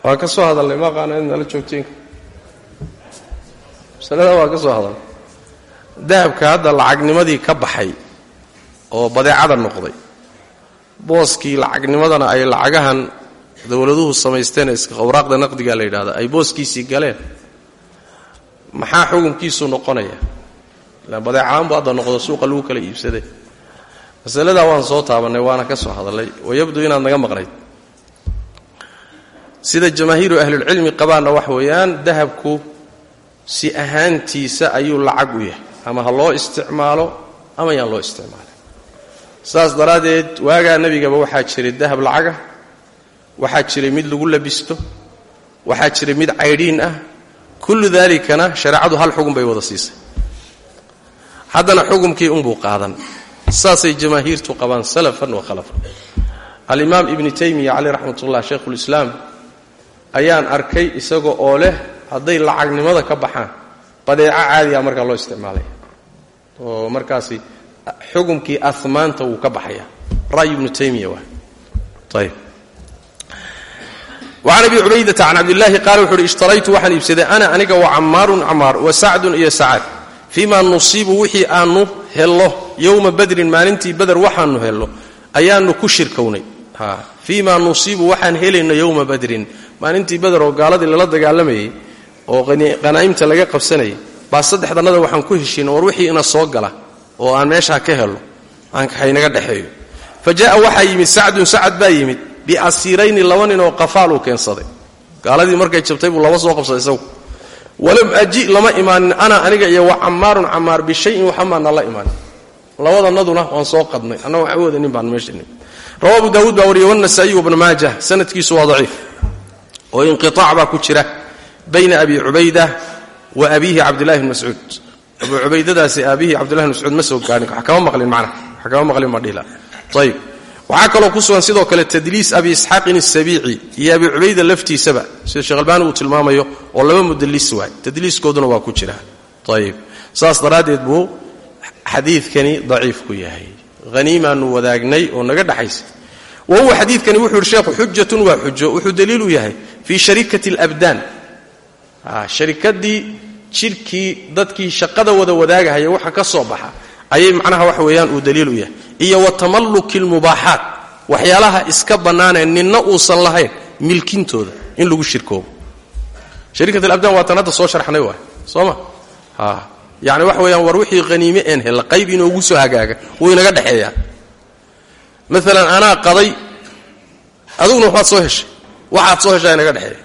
waa ka soo hadalnay ma aqaana in nala joogteenka masalada waa ka soo hadalnay dahabka hadda lacagnimadii ka baxay oo badeecada noqday booskii lacagnimadana ay lacagahan dowladuhu samaysteen awraaqda naqdiga la yidhahda ay booskiisii galeen maxaa xukunkiisu noqonaya ilaan badeecaanbu hadda noqdo suuqa lagu kala iibsaday masaladaa waan soo taabannay waana ka soo hadallay wayabduu inaad naga maqnayd sida jamaahiiru ahlulcilmi qabaanna wax weeyaan dahabku si ahaantiisa ayuu lacag u yahay ama ha loo isticmaalo ama yaan loo isticmaalin saas daraaddeed waagaa nebigaba waxaa jiray dahab lacagah waxaa jiray mid lagu labisto waxaa jiray mid caydhiin ah kullu daalikana shareecadu hal xugun bay wada siisay haddana xukumkii unbuu qaadan saasay jamaahiirtu qabaan salafan wa khalafan alimaam ibni taymiya caleyh raxmatullah shaykhulislaam ayaan arkay isaga oo leh hadday lacagnimada ka baxaan badeeco caadiga markaa loo isticmaalaya oo markaasi xukumkii amaanta wuu ka baxaya ra'y ibnu taymiya waa ayb وcan abi cubaydata can cabdillaahi qaala wuxu uhi ishtaraytu waxaan iibsaday ana aniga wa cammaarun camaar wa sacdun iyo sacad fiima nusiibu wixii aanu hello yowma badrin maalintii bader waxaanu hello ayaanu ku shirkownay fiima nusiibu waxaan helayno yowma badrin maalintii bader oo gaaladii lala dagaalamayay oo qanaa'imta laga qabsanayay baa saddexdannada waxaan ku heshiina war wixii ina soo gala oo aan meeshaa ka helo haynaga dhexeeyo fa ja'a waxaa yimid sacdun sacad baa yimid biasiirayni laba nin oo qafaaluu keensaday gaaladii markay jabtay buu laba soo qabsaday isagu walam aji lama imaanin ana aniga iyo wa cammaarun cammaar bishayin waxamaana la imaanin labadanaduna waan soo qadnay anna waxa wadanin baan meesha rawa abu daawuud baa wariyey wanasaa'iy wabnu maajah sanadkiisu waa daciif oo inqiaac baa ku jira bayna abi cubayda wa abiihi cabdillahi bn mascuud abu cubaydadaasi aabihii cabdillahi bn mascuud ma soo gaarin wax kama maqlin macna wax kama maqlin ma dhihla ayib waxaa kaloo ku sugan sidoo kale tadliis abi isxaaqin asabiici iyo abi cubayda laftiisaba sida sheekh albaani uu tilmaamayo oo laba mudallis waay tadliiskooduna waa ku jira ayib saas daraaddeed buu xadiidkani daciif ku yahay haniimaanu wadaagnay oo naga dhaxaysa wa huwa xadiidkani wuxuu yidhi sheekhu xujatun waa xujo wuxuu daliil u yahay fii sharikati alabdaan sharikadii jidhkii dadkii shaqada wada wadaagahaya waxa ka soo baxa ayay macnaha wax weeyaan uu daliil u yahay iyo wa tamalluki almubaaxaat waxyaalaha iska bannaanee ninna uusan lahayn milkintooda in lagu shirkoobo shariikat alabdaan waa tan hadda soo sharxnay waay soo ma yacni waxa weeyaan war wixii haniime een hella qayb inoogu soo hagaaga wuu inaga dhexeeyaa maalan anaa qaday aduguna waxbaad soo heshay waxaad soo heshaa inaga dhexeeya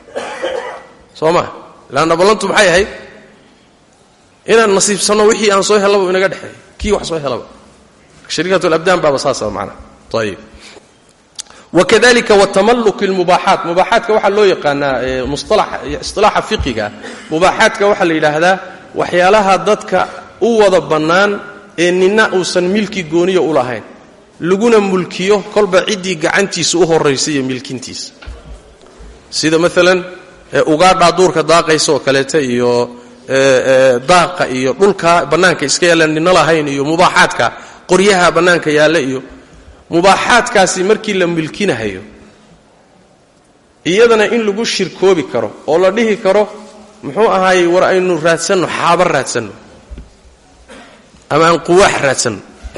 soo ma laanna ballantu maxay ahayd inaan nasiibsanno wixii aan soo hellaba inaga dhexeeya kii wax soo helaba shariikat alabdaan baaba saasa macnaha ayib wakadalika watamalluki almubaaxaat mubaaxaatka waxaa loo yaqaanaa isilaaxa fiqiga mubaaxaadka waxaa la yidhaahdaa waxyaalaha dadka u wada bannaan ee nina uusan milki gooniya u lahayn laguna mulkiyo kolba ciddii gacantiisa u horraysa iyo milkintiisa sida maalan ugaadhaa duurka daaqaysa oo kaleeta iyo daaqa iyo dhulka bannaanka iska yaallaan nina lahayn iyo mubaaxaadka qoryaha bannaanka yaalla iyo mubaaxaadkaasi markii la milkinahayo iyadana in lagu shirkoobi karo oo la dhihi karo muxuu ahaayey war aynu raadsanno xaaba raadsanno ama aan quwaax raadsanno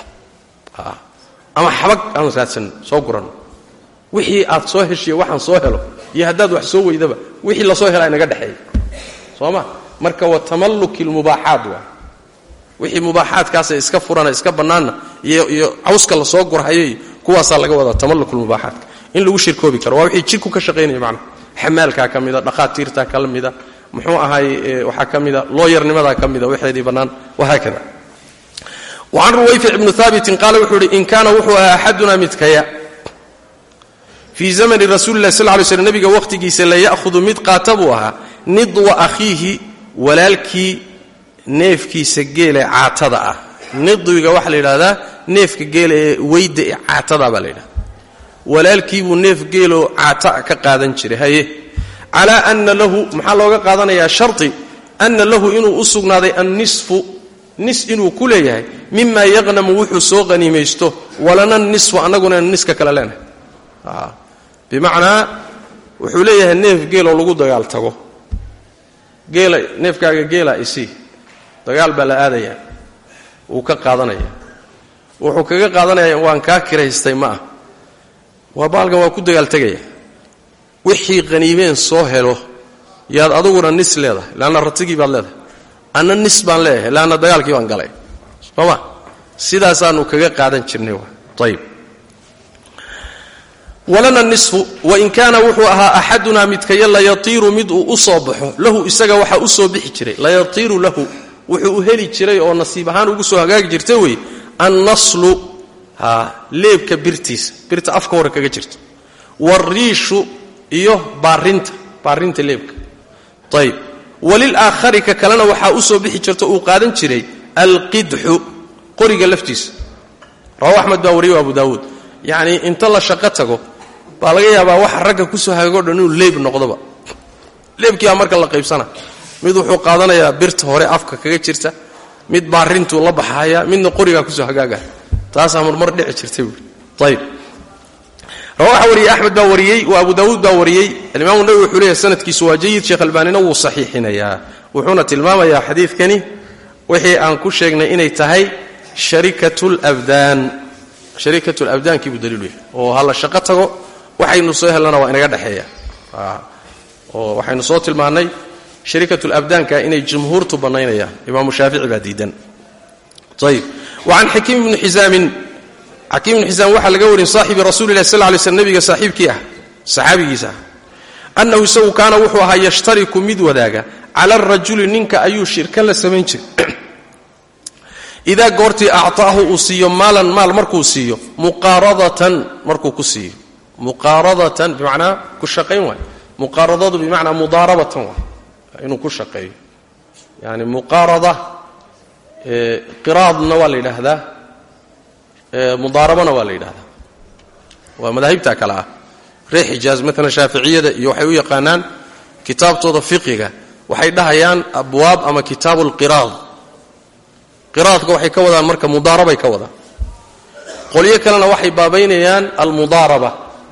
ama xabag aan raadsanno soo guranno wixii aad soo heshiyo waxaan soo helo iyo haddaad wax soo weydaba wixii lasoo helaa inaga dhexeeya soo ma marka wa tamalluki lmubaaxaat waa wixii mubaaxaadkaasa iska furana iska bannaanna iyo iyo cawska lasoo gurhayo kuwaasaa laga wadaa tamallukulmubaaxaatka in lagu shirkoobi karo waa wixii jidhku ka shaqaynaya macnaha xamaalkaa ka mida dhaqaatiirtaa ka mida muxuu ahaay waxaa ka mida looyarnimadaa ka mida waxeedii bannaan wahaakada wacan ruwayfic ibnu haabitin qaala wuxuu ihi in kaana wuxuu ahaa axaduna midkaya fii zamani rasuuli lah sal ly slm nabiga wakhtigiisa la ya'hudu mid qaata buu ahaa nidwa akhiihi walaalkii neefkiisa geele caatada ah nidwiga waxaa la yidhahdaa neefka geela ee weyda ee caatada baa la yidhahda walaalkiibuu neef geeloo caata ka qaadan jiray haye calaa ana lahu maxaa looga qaadanayaa sharti ana lahu inuu u sugnaaday annisfu nis inuu ku leeyahay mima yaqnamu wuxuu soo qaniimaysto walana nisfu annaguna niska kale leenahay bimacnaa wuxuu leeyahay neef geeloo lagu dagaal tago geela neefkaaga geela isii dagaal baa la aadayaa wuu ka qaadanaya wuxuu kaga qaadanaya waan kaa kiraystay ma ah waa baalkan waa ku dagaal tegaya wixii qaniimeen soo helo yaad aduguna nis leedahay leanna ratigii baad leedahay anna nis baan leeyahay leanna dagaalkii baan galay sooma sidaasaanu kaga qaadan jirnay ayib walana nisfu wain kaana wuxuu ahaa axadunaa midkaya layatiiru mid uu u soo baxo lahu isaga waxaa u soo bixi jiray layatiiru lahu wuxuu u heli jiray oo nasiib ahaan ugu soo hagaagi jirta wey annaslu leebka birtiisa birta afka hore kaga jirta wariishu iyo baarinta baarinta leebka ayib walilaakhari ka kalena waxaa u soo bixi jirta uu qaadan jiray alqidxu qoriga laftiisa rawahu axmed baa wariyo abu daawuud yacnii inta la shaqo tago baa laga yaabaa waxa ragga kusoo hagago dhan inuu leeb noqdoba leebkiibaa marka la qaybsana mid wuxuu qaadanayaa birta hore afka kaga jirta mid baarintuu la baxaya midna qorigaa kusoo hagaaga taasaa marmar dhici jirtay buui ayib rawaxa wariyey axmed baa wariyey wa abu daawuud baa wariyey alimaamu nawi wuxuu leeyahy sanadkiisu waa jayid sheekh albaanina wuu saxiixinayaa wuxuuna tilmaamayaa xadiidkani wixii aan ku sheegnay inay tahay sharikatulabdaan sharikatulabdaankii buu daliilu yahay oo ha la shaqo tago waxaynu soo helnana waa inaga dhexeeya oo waxaynu soo tilmaannay sharikatulabdaanka inay jumhuurtu bannaynayaan imaamu shaafici baa diidan ayib wacan xakiim ibni xisaamin xakiim ibni xisaam waxaa laga warin saaxibi rasuulilah sal lay slm nebiga saaxiibkii ah saxaabigiisa ah annahu isagu kaana wuxuu ahaa yashtariku mid wadaaga cala arajuli ninka ayuu shirka la samayn jiray idaa goortii acطaahu uu siiyo maalan maal markuu siiyo muqaaradatan markuu ku siiyo muqaaradatan bimacnaa ku shaqayn waay muqaaradadu bimacnaa mudaarabatan waay inuu ku shaqeeyo yani muqaarada qiraadna waa la yidhaahdaa mudaarabana waa la yidhahdaa waa madaahibta kale ah reer xijaaz maalan shaaficiyada iyo waxay u yaqaanaan kitaabtooda fiqiga waxay dhahayaan abwaab ama kitaabu lqiraad qiraadka waxay ka wadaan marka mudaarabay ka wadaan qolyo kalena waxay baabaynayaan almudaaraba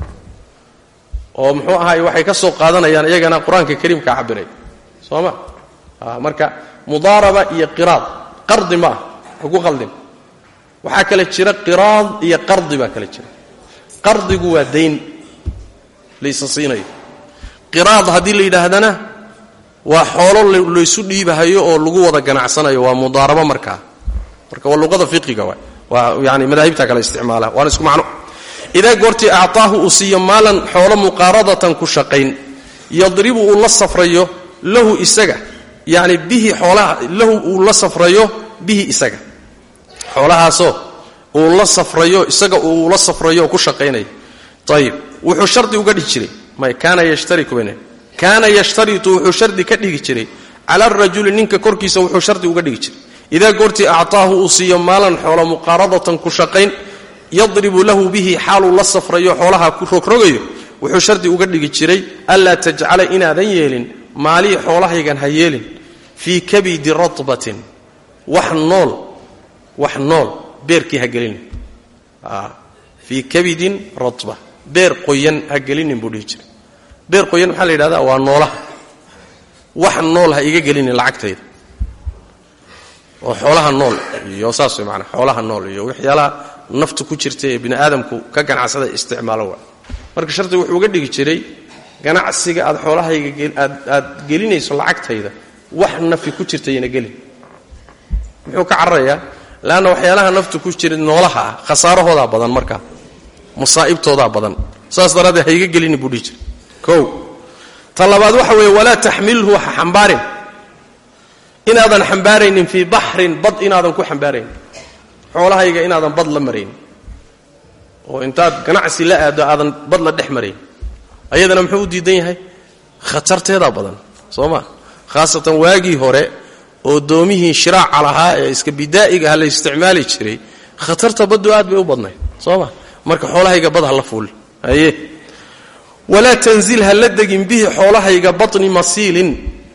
oo muxuu ahaay waxay ka soo qaadanayaan iyagana qur-aanka kariimka cabiray soo ma marka mudaaraba iyo qiraad qardi ma ah haku qaldin waxaa kale jira qiraad iyo qardi baa kale jira qardigu waa dayn laysa siinayo qiraad haddii la yidhaahdana waa xoolo laysu dhiibahayo oo lagu wada ganacsanayo waa mudaarabo markaa marka waa luqada fiqiga waay waa yani madaahibta kale isticmaala waana isku macno idaa goortii acطaahu uu siiyo maalan xoolo muqaaradatan ku shaqayn yadribu uu la safrayo lahu isaga yani bihi xoolaha lahu uu la safrayo bihi isaga xoolahaasoo uu la safrayo isaga uu la safrayo oo ku shaqaynaya ayib wuxuu shardi uga dhigi jiray may kaana yashtariku bane kaana yashtaritu wuxuu shardi ka dhigi jiray cala arajuli ninka korkiisa wuxuu shardi uga dhigi jiray idaa goortii acطaahu uu siiyo maalan xoolo muqaaradatan ku shaqayn yadribu lahu bihi xaaluu la safrayo xoolaha ku rogrogayo wuxuu shardi uga dhigi jiray anlaa tajcala inaadan yeelin maalii xoolahaygan ha yeelin fii kabidi ratbatin wax nool wax nool beerkii ha gelinin fii kabidin ratba beer qoyan ha gelinin buu dhihi jiray beer qoyan maxaa la yidhahdaa waa noolaha wax nool ha iga gelinin lacagtayda oo xoolaha nool iyo saas way maanaa xoolaha nool iyo waxyaalaha naftu ku jirta ee bini aadamku ka ganacsada isticmaalo waa marka shardi wuxuu uga dhigi jiray ganacsiga aad xoolahayga aad gelinayso lacagtayda wax nafi ku jirtayna gelin muxuu ka cararayaa leanna waxyaalaha naftu ku jira noolaha ah khasaarahoodaa badan markaa musaa'ibtoodaa badan saas daraaddeed ha iga gelini buu dhihi jiray kow ta labaad waxa weeye walaa taxmilhu ha xambaarin inaadan xambaaraynin fii baxrin bad inaadan ku xambaaraynin xoolahayga inaadan bad la maraynin oo intaad ganacsi la aado aadan bad la dhex marayn ayadana muxuu u diidan yahay khatarteedaa badan soo ma khaasatan waagii hore oo doomihii shiraaca lahaa ee iska bidaa'iga ah la isticmaali jiray khatarta baddu aad bay u badnayd soo ma marka xoolahayga bad ha la fuuli haye walaa tanzil ha la degin bihi xoolahayga batni masiilin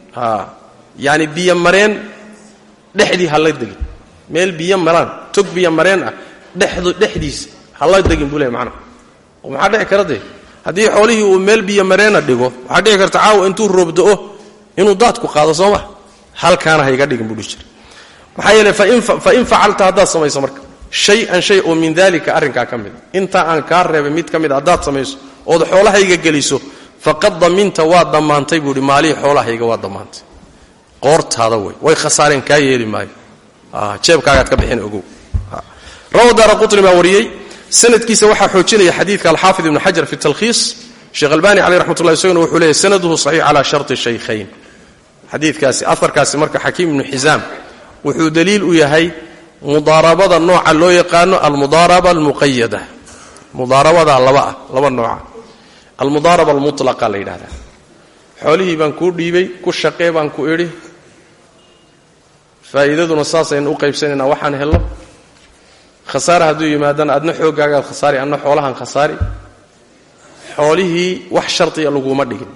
yani biyo mareen dhexdii ha la degin meel biyo maraan tog biyo mareen ah dhexdu dhexdiisa ha la degin buu leey macnaha oo maxaa dhici kara dee haddii xoolihii uu meel biyo mareena dhigo waxaa dhici karta caawa intuu roobdo-o inuu daadku qaado soo ma halkaana ha iga dhigin buu dhihi jira maxaa yeele fa in facalta haddaad samayso marka shay-an shay oo min daalika arrinkaa ka mid a intaa aan kaa reebay mid ka mid a haddaad samayso ood xoolahayga geliso faqad daminta waa dammaantay buu ihi maalihii xoolahayga waa dammaantay qoortaada wey way khasaareen kaa yeeli maayo jeebkaagaad ka bixin ogow rawa daara qutni baa wariyey sanadkiisa waxaa xoojinaya xadiidka alxaafid ibnu xajar fi talkhiis sheekh albani caleyh raxmat ullahi isaguna wuxuu leeyahy sanaduhu saxiix calaa sharti shaykhayn xadiidkaasi aharkaasi marka xakiim ibnu xisaam wuxuu daliil u yahay mudaarabada nooca loo yaqaano almudaaraba almuqayada mudaarabada laba ah laba nooca almudaaraba almutlaqa la yidhahdaa xoolihii baan kuu dhiibay ku shaqee baan ku idhi faa'iidaduna saasaynu u qaybsanaynaa waxaan hello khasaare hadduu yimaadana adna xooggaagaad khasaari adna xoolahan khasaari xoolihii wax shardiya laguma dhigin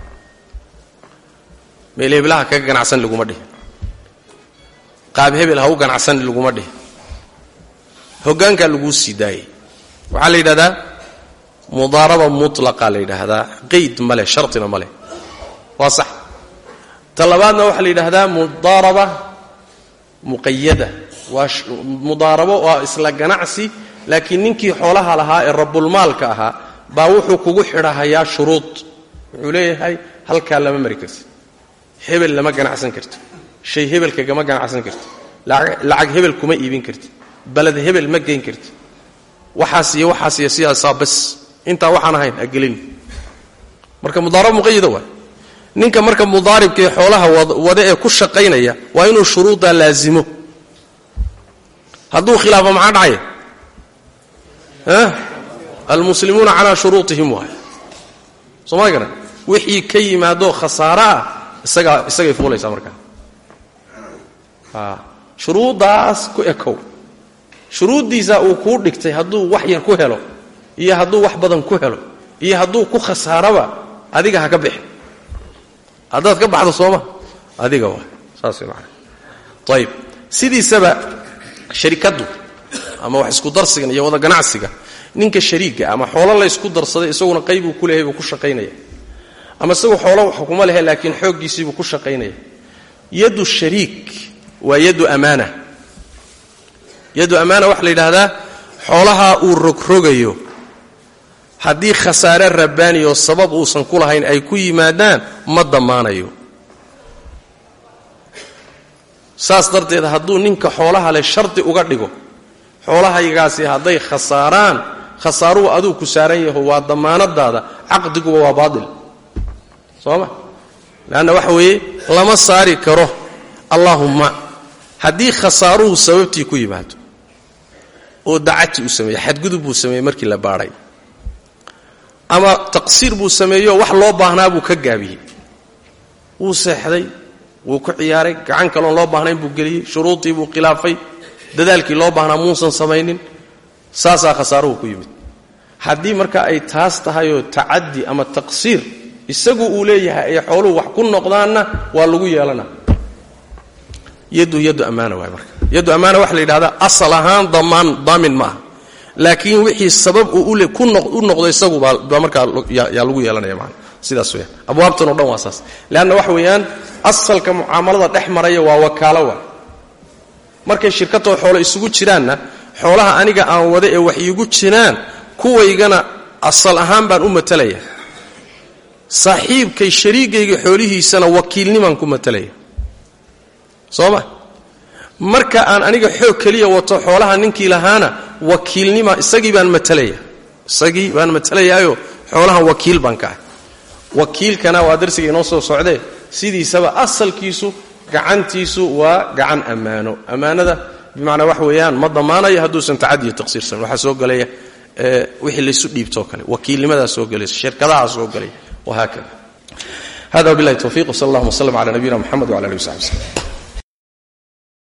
meel heblaha kaga ganacsan laguma dhihin qaab hebel ha u ganacsan laguma dhihin hoggaankaa laguu sii daayay waxaa la yidhahdaa mudaaraba mutlaqa la yidhaahdaa qeyd ma leh shardina ma leh waa sax ta labaadna waxaa la yidhaahdaa mudaaraba muqayada waa mudaarabo waa isla ganacsi laakiin ninkii xoolaha lahaa ee rabulmaalka ahaa baa wuxuu kugu xidhahayaa shuruud wuxuu leeyahay halkaa lama mari karti hebel lama ganacsan karti shay hebel kagama ganacsan karti lacag hebel kuma iibin karti baled hebel ma geyn karti waxaas iyo waxaas iyo sidaasaa bas intaa waxaan ahayn agelin marka mudaarabo muqayada waay ninka marka mudaaribkaee xoolaha wada ee ku shaqaynaya waa inuu shuruuddaa laazimo hadduu khilaafo maxaa dhacaya almuslimuuna calaa shuruutihim waay sooma garan wixii ka yimaadoo khasaare ah isagaa isagay fuulaysaa markaa shuruuddaas ku ekow shuruuddiisa uu kuu dhigtay hadduu wax yar ku helo iyo hadduu wax badan ku helo iyo hadduu ku khasaaraba adiga ha ka bixi haddaad ka baxdo sooma adiga waa saas way macana ayib sidiisaba sharikaddu ama wax isku darsigan iyo wada ganacsiga ninka shariiga ama xoolo la ysku darsaday isaguna qaybuu ku leehay buu ku shaqaynaya ama isagu xoolo wax kuma lehe laakiin xooggiisiibuu ku shaqaynaya yadu shariik waa yadu amaana yadu amaana waxaa la yidhaahdaa xoolaha uu rogrogayo haddii khasaare rabbaani oo sabab uusan ku lahayn ay ku yimaadaan ma dammaanayo saas darteed hadduu ninka xoolaha leh shardi uga dhigo xoolahaygaasi hadday khasaaraan khasaaruhu aduu ku saaran yaho waa dammaanadaada caqdiguba waa baatil soo ma leanna waxa weeye lama saari karo allaahumma haddii khasaaruhu sababtii ku yimaado oo dacati uu sameeyey xadgudub buu sameeyey markii la baadhay ama taqsiir buu sameeyo wax loo baahnaa buu ka gaabiyey wuu seexday wuu ku ciyaaray gacan kaloon loo baahnayn buu geliyey shuruudii buu khilaafay dadaalkii loo baahnaa muusan samaynin saasaa khasaaruhu ku yimid haddii marka ay taas tahayoo tacadi ama taqsiir isagu uu leeyahay ay xooluhu wax ku noqdaanna waa lagu yeelana yadu yadu ammaana waay marka yadu ammaana waxa la yidhahdaa asal ahaan damaan daamin ma aha laakiin wixii sabab uu u noqdo isagu baa markaa yaa lagu yeelanaya maana sidaas weyaan abwaabtan o dhan waa saas leanna waxa weeyaan asalka mucaamalada dhex maraya waa wakaalo waa markay shirkatoo xoolo isugu jiraanna xoolaha aniga aan wada ee wax iigu jiraan kuwaygana asal ahaan baan u matalaya saaxiibkay shariigayga xoolihiisana wakiilnimaan ku matalaya soo ma marka aan aniga xoog keliya wato xoolaha ninkii lahaana wakiilnima isagii baan matalaya isagii baan matalayaayo xoolahan wakiil baan ka ah wakiilkana waa darsiga inoo soo socdee sidiisaba asalkiisu gacantiisu waa gacan ammaano ammaanada bimacnaa wax weeyaan ma damaanayo hadduusan tacadiyo taqsiirsan waxaa soo gelaya wixii laysu dhiibtoo kale wakiilnimadaa soo gelaysa shirkadaha soo gelaya wahaakada hada wabilahi towfiq wsal allahuma wslm cala nabiyina mxamed wala alih w saxbi slm